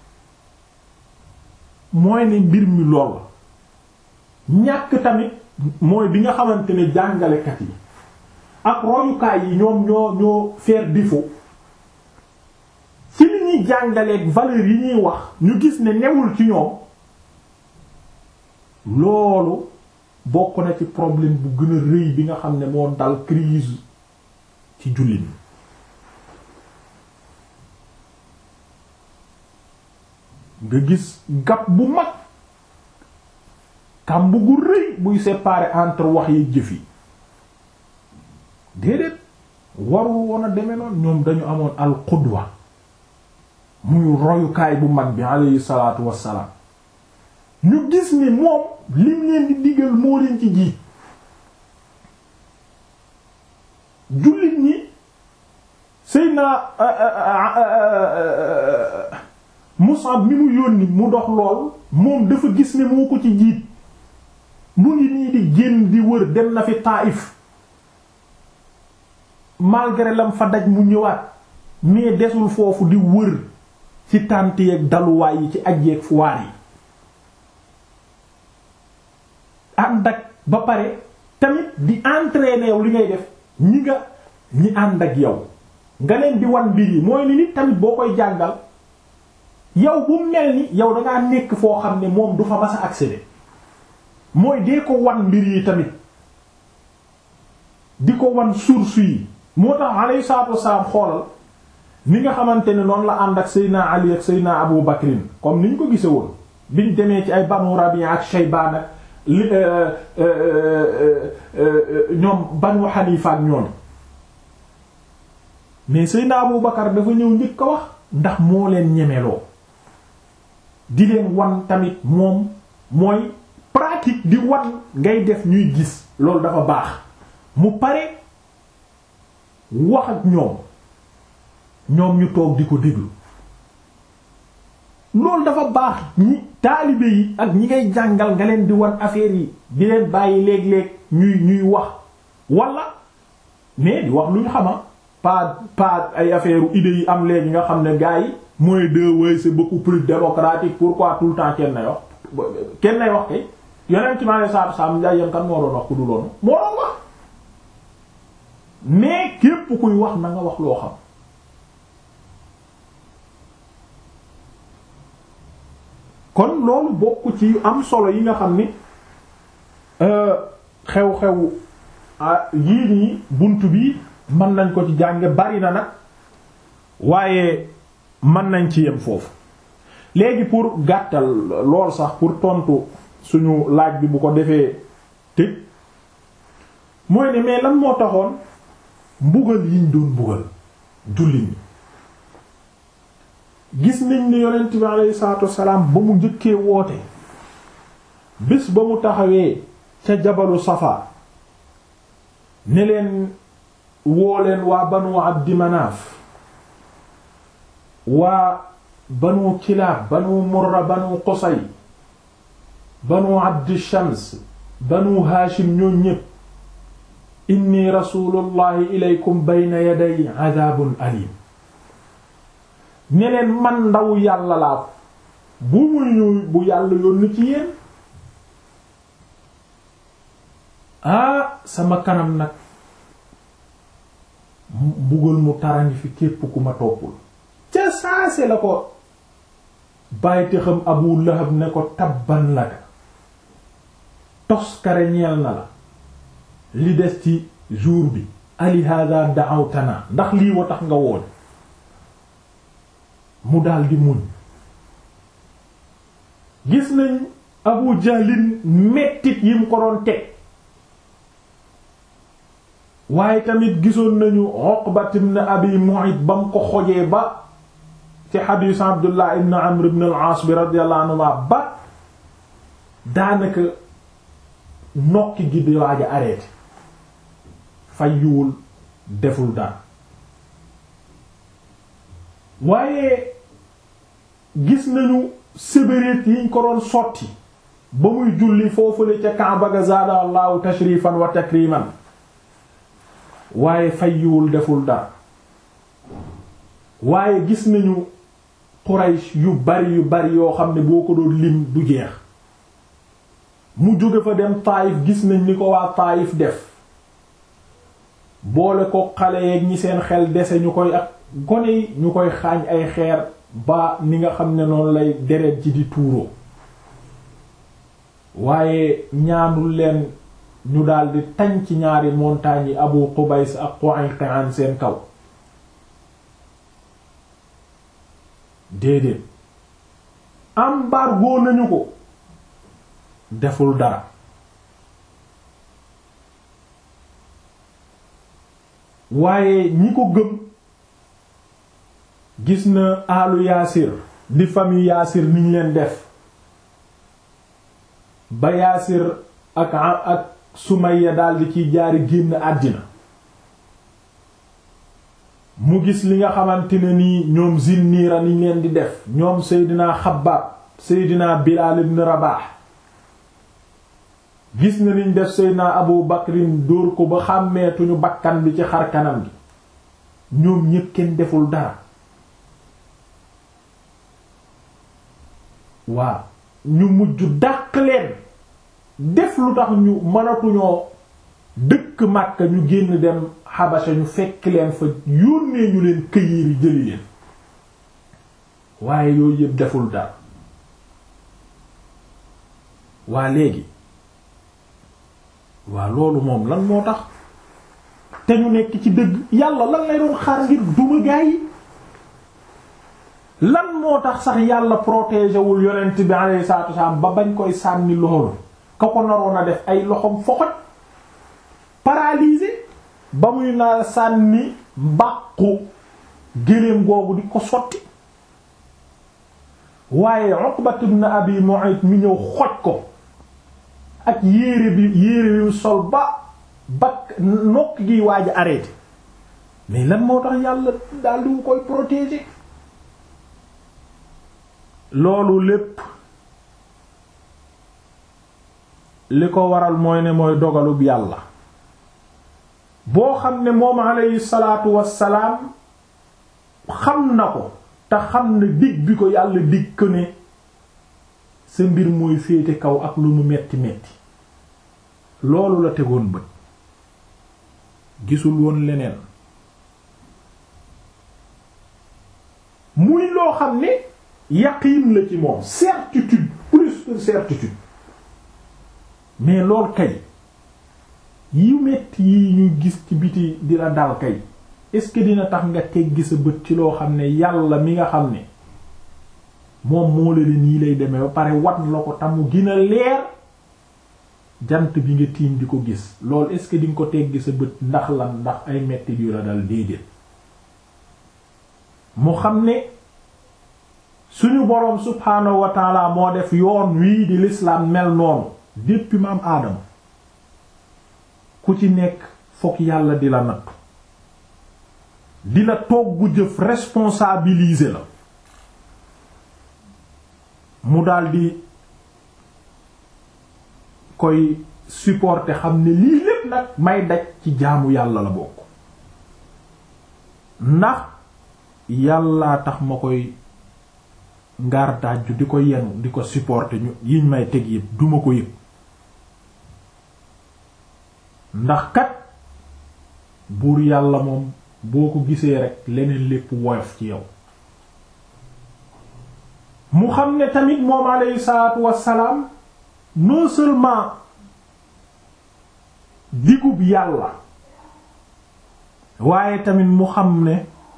A: mooy ne mbir mi lool ñàkk tamit mooy bi nga xamante ne jàngalekat yi ak royukaay yi ñoom ñoo ñoo faire défaut ci li ñuy jàngaleek valeur yi ñuy wax ñu gis ne newul ci ñoom loolu bokk na ci problème bu gën a rëy bi nga xam ne moo dal crise ci jullit ñi nga gis gap bu mag kàmb gu rëy buy séparer entre wax yi jëf yi déedéet warul woon a demee noonu ñoom dañu amoon al qudwa muy royukaay bu mag bi alayhi salaatu wassalaam ñu gis ni moom lim leen di digal moo leen ci jiit jullit ñi Seydina Musab mi mu yónni mu dox lool moom dafa gis ne moo ko ci jiit mu ngi nii di génn di wër dem na fi Taïf malgré lam fa daj mu ñëwaat mais desul foofu di wër ci tànt yeeg daluwaay yi ci aj yeeg foire yi ànd ak ba pare tamit di entraîner yow li ngay def ñi nga ñi ànd ak yow nga leen di wan mbir yi mooy ni nit tamit boo koy jàngal yow bu mel ni yow dangaa nekk foo xam ne moom du fa mas a accéder mooy dee ko wan mbir yi tamit di ko wan source yi moo tax alayhi salaatu wassalaam xoolal ni nga xamante ne noonu la ànd ak Seydina Ali ak Seydina Abu Bakrin comme ni ñu ko gise woon biñ demee ci ay Banu Rabi'a ak Shaybaan ak li ñoom Banu Hanifa ak ñoom mais Seydina Abu Bakar dafa ñëw njëkk a wax ndax moo leen ñemeloo di leen wan tamit moom mooy pratique di wan ngay def ñuy gis loolu dafa baax mu pare wax ak ñoom ñoom ñu toog di ko déglu loolu dafa baax ñi taalibe yi ak ñi ngay jàngal nga leen di wan affaire yi di leen bàyyi léeg-léeg ñuy ñuy wax wala mais di wax lu ñu xama pas pas ay affaire idées yi am léegi nga xam ne gars yi mooy deux way c'est beaucoup plus démocratique pourquoi tout le temps kenn nay wax kenn nay wax kay yonent ci maanaam saabu saabu njaay yam kan moo doon wax ku du loonu moo doon wax mais képp kuy wax na nga wax loo xam kon loolu bokk ci yu am solo yi nga xam ni xew-xew yii nii bunt bi mën nañ ko ci jànge bari na nag waaye mën nañ ci yem foofu léegi pour gàttal lool sax pour tontu suñu laaj bi bu ko defee tëj mooy ne mais lan moo taxoon mbugal yiñ doon mbugal jullit ñi gis nañ ne yonent bi alayhi salaatu wassalaam ba mu njëkkee woote bés ba mu taxawee ca jabalu safa ne leen woo leen waa banu abdi manaaf waa banu kilaab banu murra banu qusay banu abdi shams banu haashim ñoo ñépp inni rasulullahi ilaykum bayna yaday adabun alim ne leen man ndawu yàlla laa bu muy ñëw bu yàlla yónni ci yéen ah sama kanam nag mbugal mu tarangi fi képp ku ma toppul ca saase la ko bàyyite xam Abu Lahab ne ko tabban laka toskare ñeel na la li des ci jour bi ali hada da'awtana ndax lii wa tax nga woon mu daldi muñ gis nañ Abu Jahlin mettit yi mu ko doon teg waaye tamit gisoon nañu Uqbat ibn Abi Mu'ayt ba mu ko xojee ba ci xadiis Abdullah ibn Amr ibn al-As bi radiyallahu anhuma ba daanaka nokki gi di waaj a arrêté fayyuwul deful dara waaye gis nañu sébéréet yiñ ko doon sotti ba muy julli foofule ca Kaaba ga zaada allahu tashrifan wa takriman waaye fayyuwul deful dara waaye gis nañu Quraysh yu bari yu bari yoo xam ne boo ko doon lim du jeex mu jóge fa dem Taayif gis nañ ni ko waa Taayif def boole ko xale yeeg ñi seen xel dese ñu koy ak gone yi ñu koy xaañ ay xeer ba ni nga xam ne noonu lay deret ji di tuuroo waaye ñaanul leen ñu daldi tañ ci ñaari montagnes yi Abu Qubays ak Qu'ayqi'an seen kaw déedéet embargo nañu ko deful dara waaye ñi ko gëm gis na alu yaasir di famille yaasir niñ leen def ba yaasir ak ak sumayya daldi ciy jaari génn àddina mu gis li nga xamante ne nii ñoom zinniira niñ leen di def ñoom seydinaa xabbaab seydinaa bilaal ibn rabaah gis na niñ def seydinaa abu bakrin dóor ko ba xàmmeetuñu bakkan bi ci xar kanam gi ñoom ñépp kenn deful dara waaw ñu mujj dàq leen def lu tax ñu mënatuñoo dëkk Makka ñu génn dem Xabasa ñu fekk leen fa yónnee ñu leen këyiiri jëli leen waaye yooyu yëpp deful dara waa léegi waa loolu moom lan moo tax te ñu nekk ci dëgg yàlla lan lay doon xaar ngir duma gaa yi lan moo tax sax yàlla protégé wul yonent bi alayhi salaatu wasallam ba bañ koy sànni loolu ka ko naroon a def ay loxom foxoj paralysé ba muy naa sànni mbàqu géléem googu di ko sotti waaye Uqbat ibn Abi Mu'ayt mi ñëw xoj ko ak yéere bi yéere bi mu sol ba bakk nokk gi waaj a arrêté mais lan moo tax yàlla daal di koy protéger loolu lépp li ko waral mooy ne mooy dogalub yàlla boo xam ne moom alayhi salaatu wassalaam xam na ko te xam ne dig bi ko yàlla dig ko ne sa mbir mooy féete kaw ak lu mu metti metti loolu la tegoon bët gisul woon leneen muy loo xam ne yaqiin la ci moom certitude plus que certitude mais lool kay yu metti yi ñuy gis ci biti di la dal kay est-ce que dina tax nga teggi sa bët ci loo xam ne yàlla mi nga xam ne moom moo la nii lay demee ba pare wat la ko tamu gina leer jant bi nga tiim di ko gis loolu est-ce que di nga ko teggi sa bët ndax lan ndax ay metti yu la dal déedéet mu xam ne suñu boroom subhaanahu wa taala moo def yoon wii di l'islam mel noonu depuis maam aadama ku ci nekk fokk yàlla di la nattu di la toggu jëf responsabiliser la mu daldi koy supporter xam ne lii lépp nag may daj ci jaamu yàlla la bokk ndax yàllaa tax ma koy ngaar daaju di ko yenu di ko supporter ñu yiñ may teg yëpp duma ko yëg ndax kat buur yàlla moom boo ko gisee rek leneen lépp woyof ci yow mu xam ne tamit moom alayhi salaatu wassalaam non seulement digub yàlla waaye tamit mu xam ne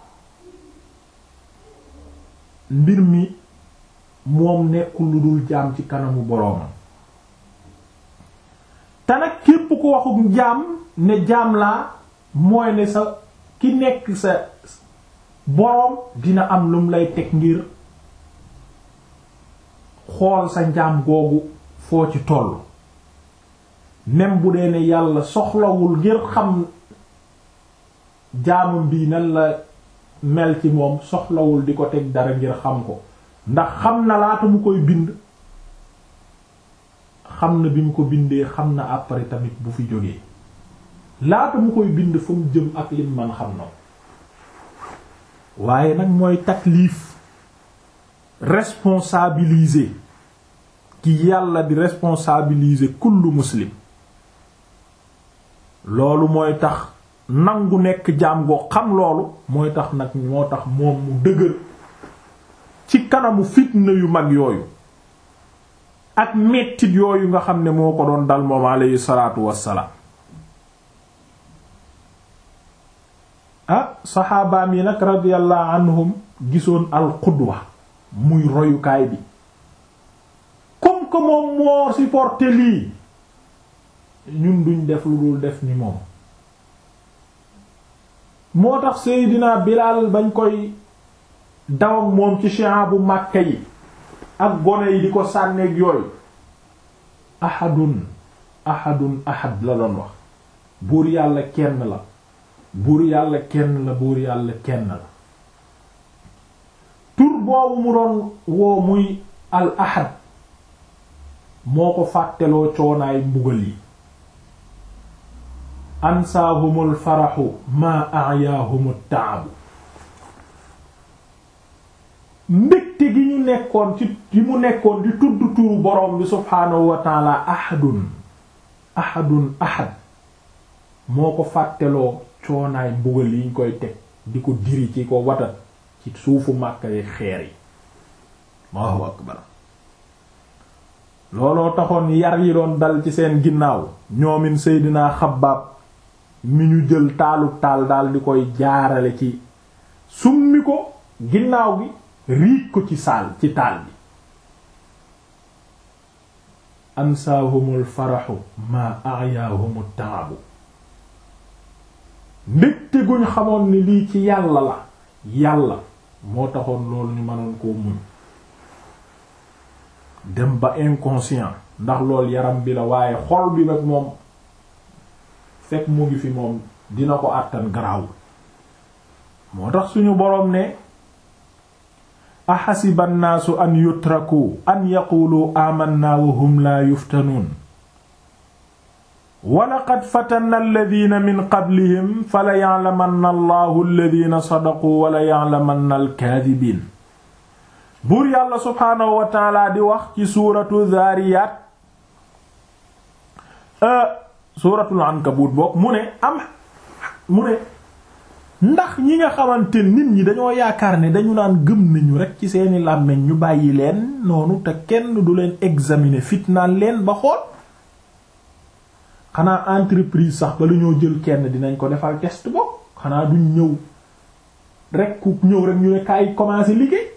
A: mbir mi moom nekkul lu dul jaam ci kanamu boroomam te nag képp ko waxuk jaam ne jaam laa mooy ne sa ki nekk sa boroom dina am lum lay teg ngir xool sa njaam googu foo ci toll même bu dee ne yàlla soxlawul ngir xam jaamam bii nan la mel ci moom soxlawul di ko teg dara ngir xam ko ndax xam na laata mu koy bind xam na bi mu ko bindee xam na après tamit bu fi jógee laata mu koy bind fa mu jëm ak lim man xam na waaye nag mooy taklif responsabiliser ki yàlla di responsabiliser kullu muslim loolu mooy tax nangu nekk jaam goo xam loolu mooy tax nag moo tax moom mu dëgër ci kanamu fitna yu mag yooyu ak mettit yooyu nga xam ne moo ko doon dal moom alayhi salaatu wassalaam ah saxaabaam yi nag radiyallahu anhum gisoon al qudwa muy royukaay bi comme que moom moo supporté lii ñun duñ def lu dul def ni moom moo tax Seydina Bilaal bañ koy daw ak moom ci shi'a bu Makka yi ak gone yi di ko sànneeg yooyu ahadun ahadun ahad la doon wax buur yàlla kenn la buur yàlla kenn la buur yàlla kenn la tur boobu mu doon woo muy al ahad moo ko fàtteloo coonaay mbugal yi ansaahumul faraxu maa ayaahumut taabu mbégte gi ñu nekkoon ci gi mu nekkoon di tudd turu borom bi subhaanahu wa taala ahadun ahadun ahad moo ko fàtteloo coonaay mbugal yi ñu koy teg di ko diri ci ko watat ci suufu Makka yi xeer yi Allahu akbar looloo taxoon yar yi doon dal ci seen ginnaaw ñoomin Seydina Xabbaab mi ñu jël taalu taal daal di koy jaarale ci summi ko ginnaaw gi riij ko ci saal ci taal bi ansaahumul faraxu maa ayaahumut taabu mbégte guñ xamoon ni lii ci yàlla la yàlla moo taxoon loolu ñu mënoon koo muñ dem ba inconscient ndax loolu yaram bi la waaye xol bi nag moom fekk mu ngi fi moom dina ko àttan garaawul moo tax suñu boroom ne axasiba annaasu an yutraku an yaqulu amanna wa hum laa yuftanuun wa laqad fatanna alladina min qablihim fala ya'lamanna allahu alladina sadaqu wala ya'lamanna alkaadibiin buur yàlla subhaanahu wa taala di wax ci suuratu zaariyaat suuratul ankabut boog mu ne am mu ne ndax ñi nga xamante nit ñi dañoo yaakaar ne dañu naan gëm nañu rekk ci seeni làmmiñ ñu bàyyi leen noonu te kenn du leen examiner fitnaan leen ba xool xanaa entreprise sax ba la ñoo jël kenn dinañ ko defal test boog xanaa duñ ñëw rekk ku ñëw rekk ñu ne kaay commencer liggéey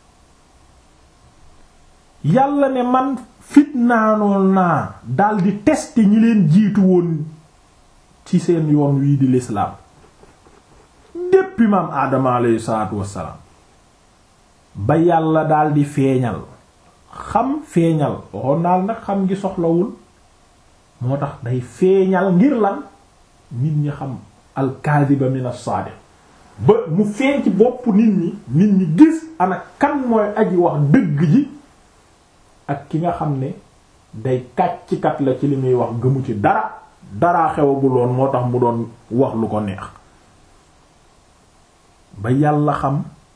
A: yàlla ne man fitnaanoon naa daldi tester ñi leen jiitu woon ci seen yoon wii di l'islam depuis maam aadama alayhi salaatu wassalaam ba yàlla daldi feeñal xam feeñal waxoon naal nag xam ngi soxlawul moo tax day feeñal ngir lan nit ñi xam alkaadiba min as-saadiq ba mu feeñ ci bopp nit ñi nit ñi gis ana kan mooy aji wax dëgg ji ak ki nga xam ne day kàccikat la ci li muy wax gëmu ci dara daraa xewaguloon moo tax mu doon wax lu ko neex ba yàlla xam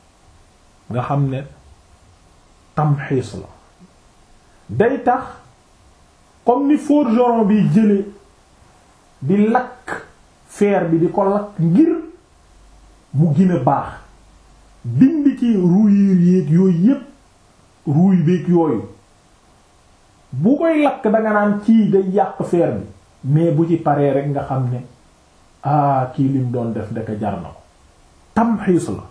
A: nga xam ne tamxiis la day tax comme ni forgeron bi jële di lakk fer bi di ko lakk ngir mu gën a baax dindi ci rouillure yéeg yooyu yépp rouille beeg yooyu bu koy lakk danga naan kii day yàq fer bi mais bu ci paree rek nga xam ne ah kii lim doon def ndeka jar na ko tamxiis la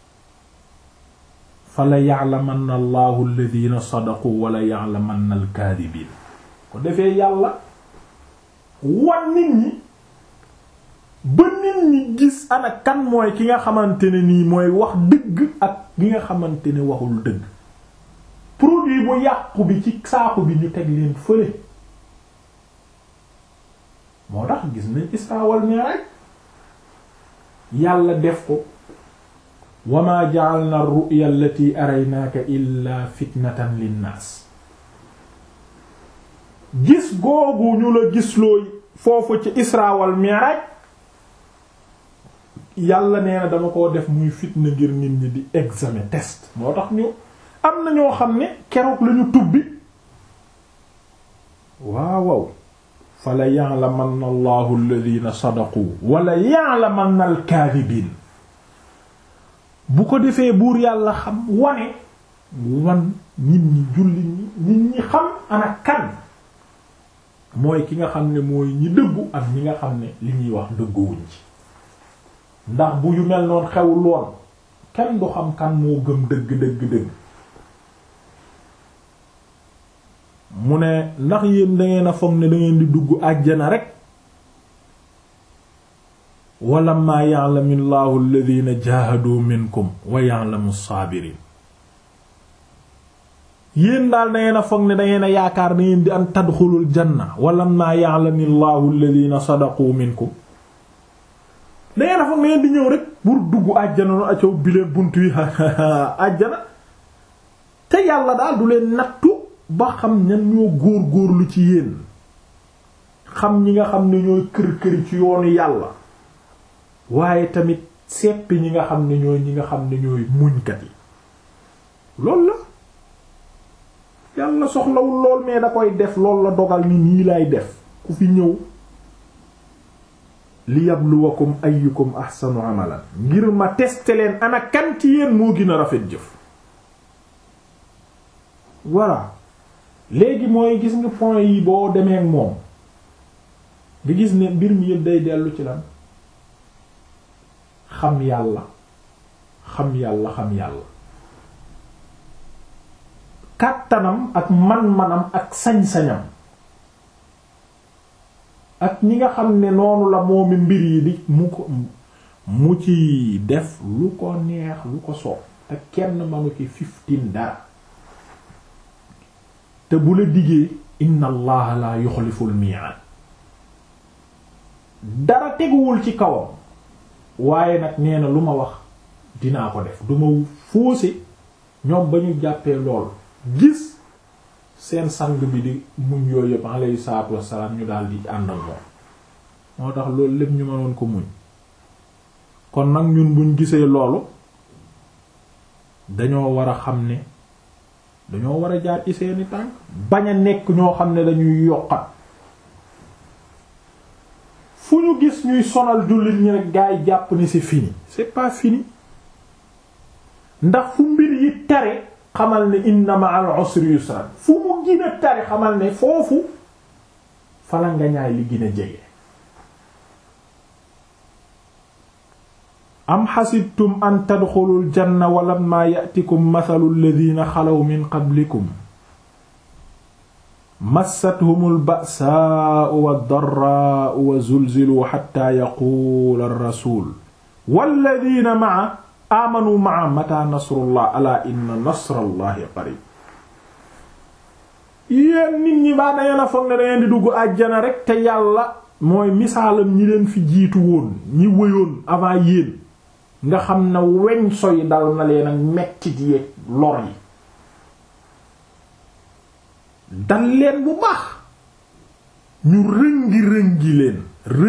A: fa la ya'lamanna allahu alladhina sadaqu wala ya'lamanna alkaadibiin ko defee yàlla wan nit ñi ba nit ñi gis ana kan mooy ki nga xamante ne nii mooy wax dëgg ak ki nga xamante ne waxul dëgg produit bu yàqu bi ci saaku bi ñu teg leen fële moo tax gis nañ Isra wal Mi'raj yàlla def ko wa ma ja'alna ar-ru'ya allati araynaaka illa fitnatan linnaas gis googu ñu la gislooy foofu ci Isra wal Mi'raj yàlla nee na dama koo def muy fitna ngir nit ñi di examen test moo tax ñu am na ñoo xam ne keroog lañu tubbi waaw waaw fa la ya'lamanna allahu alladhina sadaqu wala ya'lamanna al-kadhibin bu ko defee buur yàlla xam wane wan nit ñi julli ñi nit ñi xam ana kan mooy ki nga xam ne mooy ñi dëggu ak ñi nga xam ne li ñuy wax dëgguwuñ ci ndax bu yu mel noon xewul woon kenn du xam kan moo gëm dëgg dëgg dëgg mu ne ndax yéen dangeen a foog ne dangeen di dugg àjjana rek wala maa ya'lamu llahu alladhina jahadu minkum wa ya'lamu as-sabirin yéen daal dangeen a foog ne dangeen a yaakaar dangeen di an tadxulul janna wala maa ya'lamu llahu alladhina sadaqu minkum dangeen a foog ne ngeen di ñëw rek pour dugg àjjana no acow bileen bunt yi àjjana te yàlla daal du leen nattu ba xam ñan ñoo góor góorlu ci yéen xam ñi nga xam ne ñooy kër këri ci yoonu yàlla waaye tamit seppi ñi nga xam ne ñooy ñi nga xam ne ñooy muñkat yi loolu la yàlla soxlawul lool mais da koy def lool la dogal ni nii lay def ku fi ñëw li yabluwakum ayyukum ahsanu amalan ngir ma tester leen ana kan ci yéen moo gën a rafet jëf voilà léegi mooy gis nga point yi boo demee ak moom nga gis ne mbir mi yëpp day dellu ci lan xam yàlla xam yàlla xam yàlla kàttanam ak man-manam ak sañ-sañam ak ñi nga xam ne noonu la moomi mbir yi di mu ko mu ci def lu ko neex lu ko soob te kenn manu ci fifteen dara te bu la diggee inna allaha la yuxliful mi'ad dara teguwul ci kawam waaye nag nee na lu ma wax dinaa ko def du ma fóose ñoom ba ñu jàppee lool gis seen sang bi di muñ yooyu yëpp alayhi salaatu wassalaam ñu daal di àndal moom moo tax loolu lépp ñu mënoon ko muñ kon nag ñun buñ gisee loolu dañoo war a xam ne dañoo war a jaar ci seeni tànk bañ a nekk ñoo xam ne dañuy yokkat fu ñu gis ñuy sonal jullit ñi rek gaa yi jàpp ni c'est fini c'est pas fini ndax fu mbir yi tare xamal ne inna ma'al usri yusra fu mu gën a tare xamal ne foofu fala nga ñaay li gën a jege am xasibtum an tadxulul janna walamma ya'tikum mathalu alladhina xalaw min qablikum massathumul ba'saa'u wad-darraa'u wa zulziluu hatta yaquula ar-rasuul walladhina ma'a aamanu ma'a mata nasrullah alaa inna nasrallahi qariib yéen nit ñi baa dangeen a foog ne dangeen di dugg àjjana rek te yàlla mooy misaalam ñi leen fi jiitu woon ñi wëyoon avant yéen nga xam ne weñ soy dal na leen ak mettit yeeg lor yi dal leen bu baax ñu rëngi-rëngi leen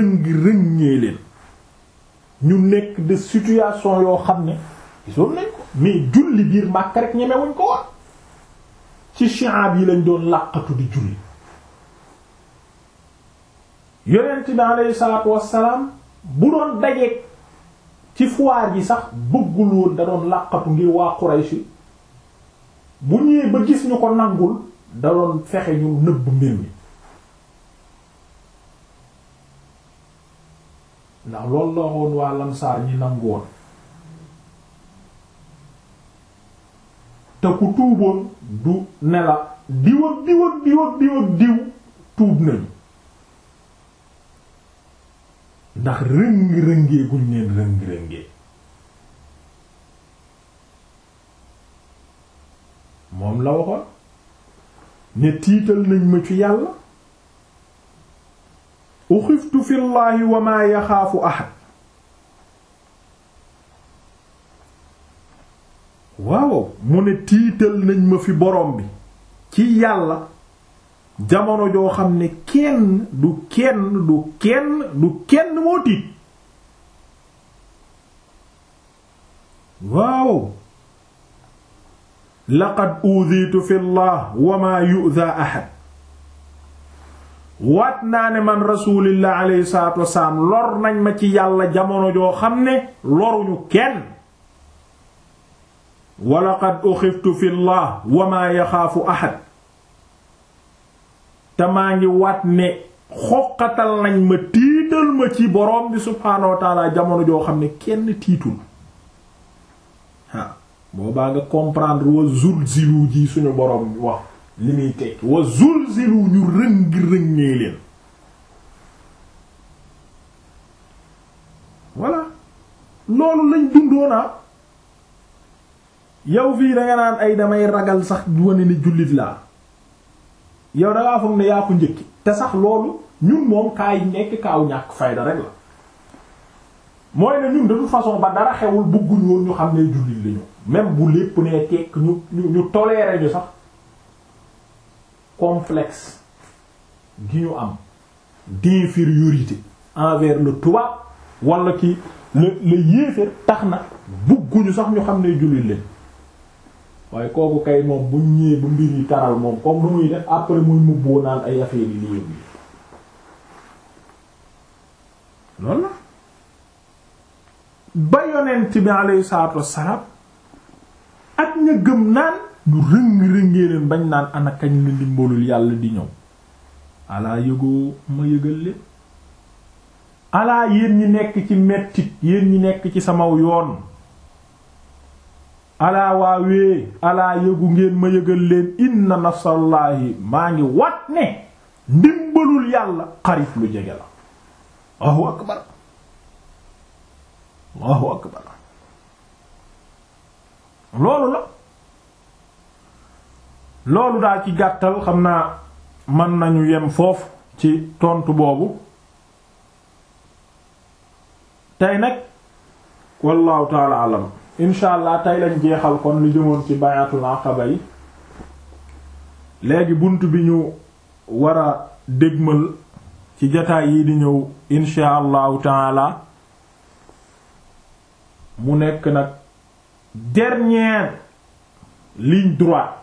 A: rëngi-rëngee leen ñu nekk de situation yoo xam ne gisoon nañ ko mais julli biir Makka rek ñemewuñ ko woon ci shi'ab yi lañ doon làqatu di julli yonent bi alayhi salaatu wassalaam bu doon dajeek ci foire yi sax bëggul woon da doon làqatu ngir waa Quraysh bu ñëwee ba gis ñu ko nangul da doon fexe ñu nëbb mbir mi ndax loolu la woon waa Lamsaar ñi nangu woon te ku tuuboon du ne la diw ak diw ak diw ak diw ak diw tuub nañu ndax rëng-rëngee guñ leen rëng-rëngee moom la waxoon ne tiital nañ ma ci yàlla uxiftu fi llahi wa ma yaxaafu ahad waaw mu ne tiital nañ ma fi borom bi ci yàlla jamono joo xam ne kenn du kenn du kenn du kenn moo tiit waaw laqad uditu fi llah wa ma yu'dha ahad waat naa ne man rasulillah alayhi salatu wasalaam lor nañ ma ci yàlla jamono joo xam ne loruñu kenn wa laqad uxiftu fi llah wa ma yaxaafu ahad te maa ngi waat ne xoqatal nañ ma tiital ma ci borom bi subhaanahu wa taala jamono joo xam ne kenn tiitul ah boobaa nga comprendre wa zulzilu ji suñu borom wax li muy tekki wa zulzilu ñu rëng-rëngee leen voilà loolu lañ dundoona yow fii danga naan ay damay ragal sax wane ni jullit laa yow dangaa foog ne yaa ko njëkki te sax loolu ñun moom kaay nekk kaaw ñàkk fayda rek la mooy ne ñun de toute façon ba dara xewul bëgguñ woon ñu xam ne jullit lañu même bu lépp ne tekk ñu ñu ñu toléré ñu sax complexe gi ñu am d'infériorité envers le tubaab wala ki le le yéeféer tax na bëgguñu sax ñu xam ne jullit lañ waaye kooku kay moom bu ñëwee bu mbir yi taral moom comme nu muy def après muy mubboo naan ay affaire yi lii yëpp loolu la ba yonent bi alayhi salaatu wassalaam ak ña gëm naan ñu rëng-rëngee leen bañ naan ana kañ la ndimbalul yàlla di ñëw alaa yëgoo ma yëgal leen alaa yéen ñi nekk ci mettit yéen ñi nekk ci samaw yoon alaa waawee alaa yëgu ngeen ma yëgal leen inna nasrallaahi maa ngi wat ne ndimbalul yàlla xarif lu jege la Allahu akbar Allahu akbar loolu la loolu daal ci gàttal xam naa mën nañu yem foofu ci tontu boobu tey nag wallahu taala alam incha allah tey lañ jeexal kon lu jëmoon ci bayatul aqaba yi léegi bunt bi ñu war a dégmal ci jataay yi di ñëw incha allahu taala mu nekk nag dernière ligne droite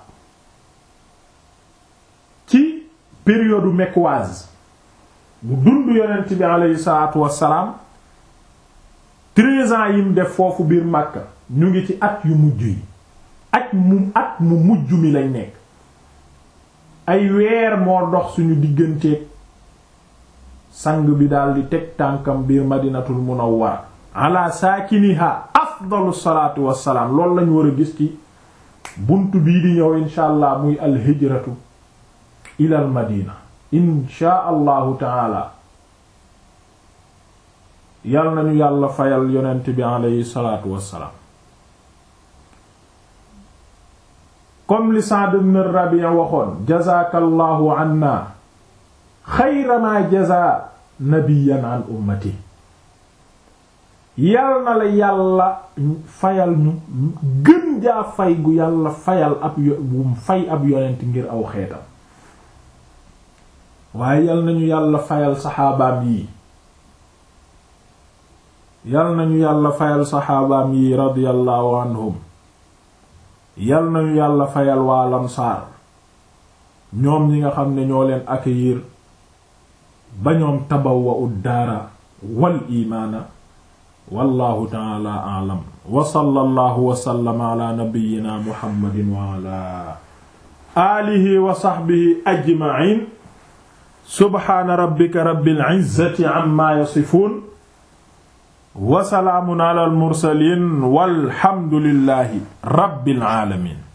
A: ci période mecquoise bu dund yonent bi aleyhi salaatu wassalaam treize ans yim def foofu biir Makka ñu ngi ci at yu mujj yi at mu at mu mujj mi lañ nekk ay weer moo dox suñu digganteeg sang bi daal di teg tànkam biir madinatul munawwara ala saakiniha afdalu salaatu wassalaam loolu lañ war a gis ci bunt bii di ñëw insha allah muy alhijratu ilal madina insha allahu taala yal nañu yàlla fayal yonent bi aleyhi salaatu wassalaam comme li Sa'd ibn Rabi' waxoon jazaakallahu anna xayra ma jazaa nabiyyan an ummati yal na la yàlla fayal ñu gën jaa fay gu yàlla fayal ab yo bu fay ab yonent ngir aw xeetam waaye yal nañu yàlla fayal saxaabaam yi yal nañu yàlla fayal saxaabaam yi radiyallahu anhum yal nañu yàlla fayal waa lamsaar ñoom ñi nga xam ne ñoo leen accueillir ba ñoom tabawwa ud daara wal imaana wallahu taala aalam wa sallallahu wa sallama ala nabiyyina muhammadin wa ala alihi wa sahbihi ajma'in subhaana rabbika rabbil izzati amma yasifun wa salaamun ala al mursalin walhamdulillahi rabbil alamin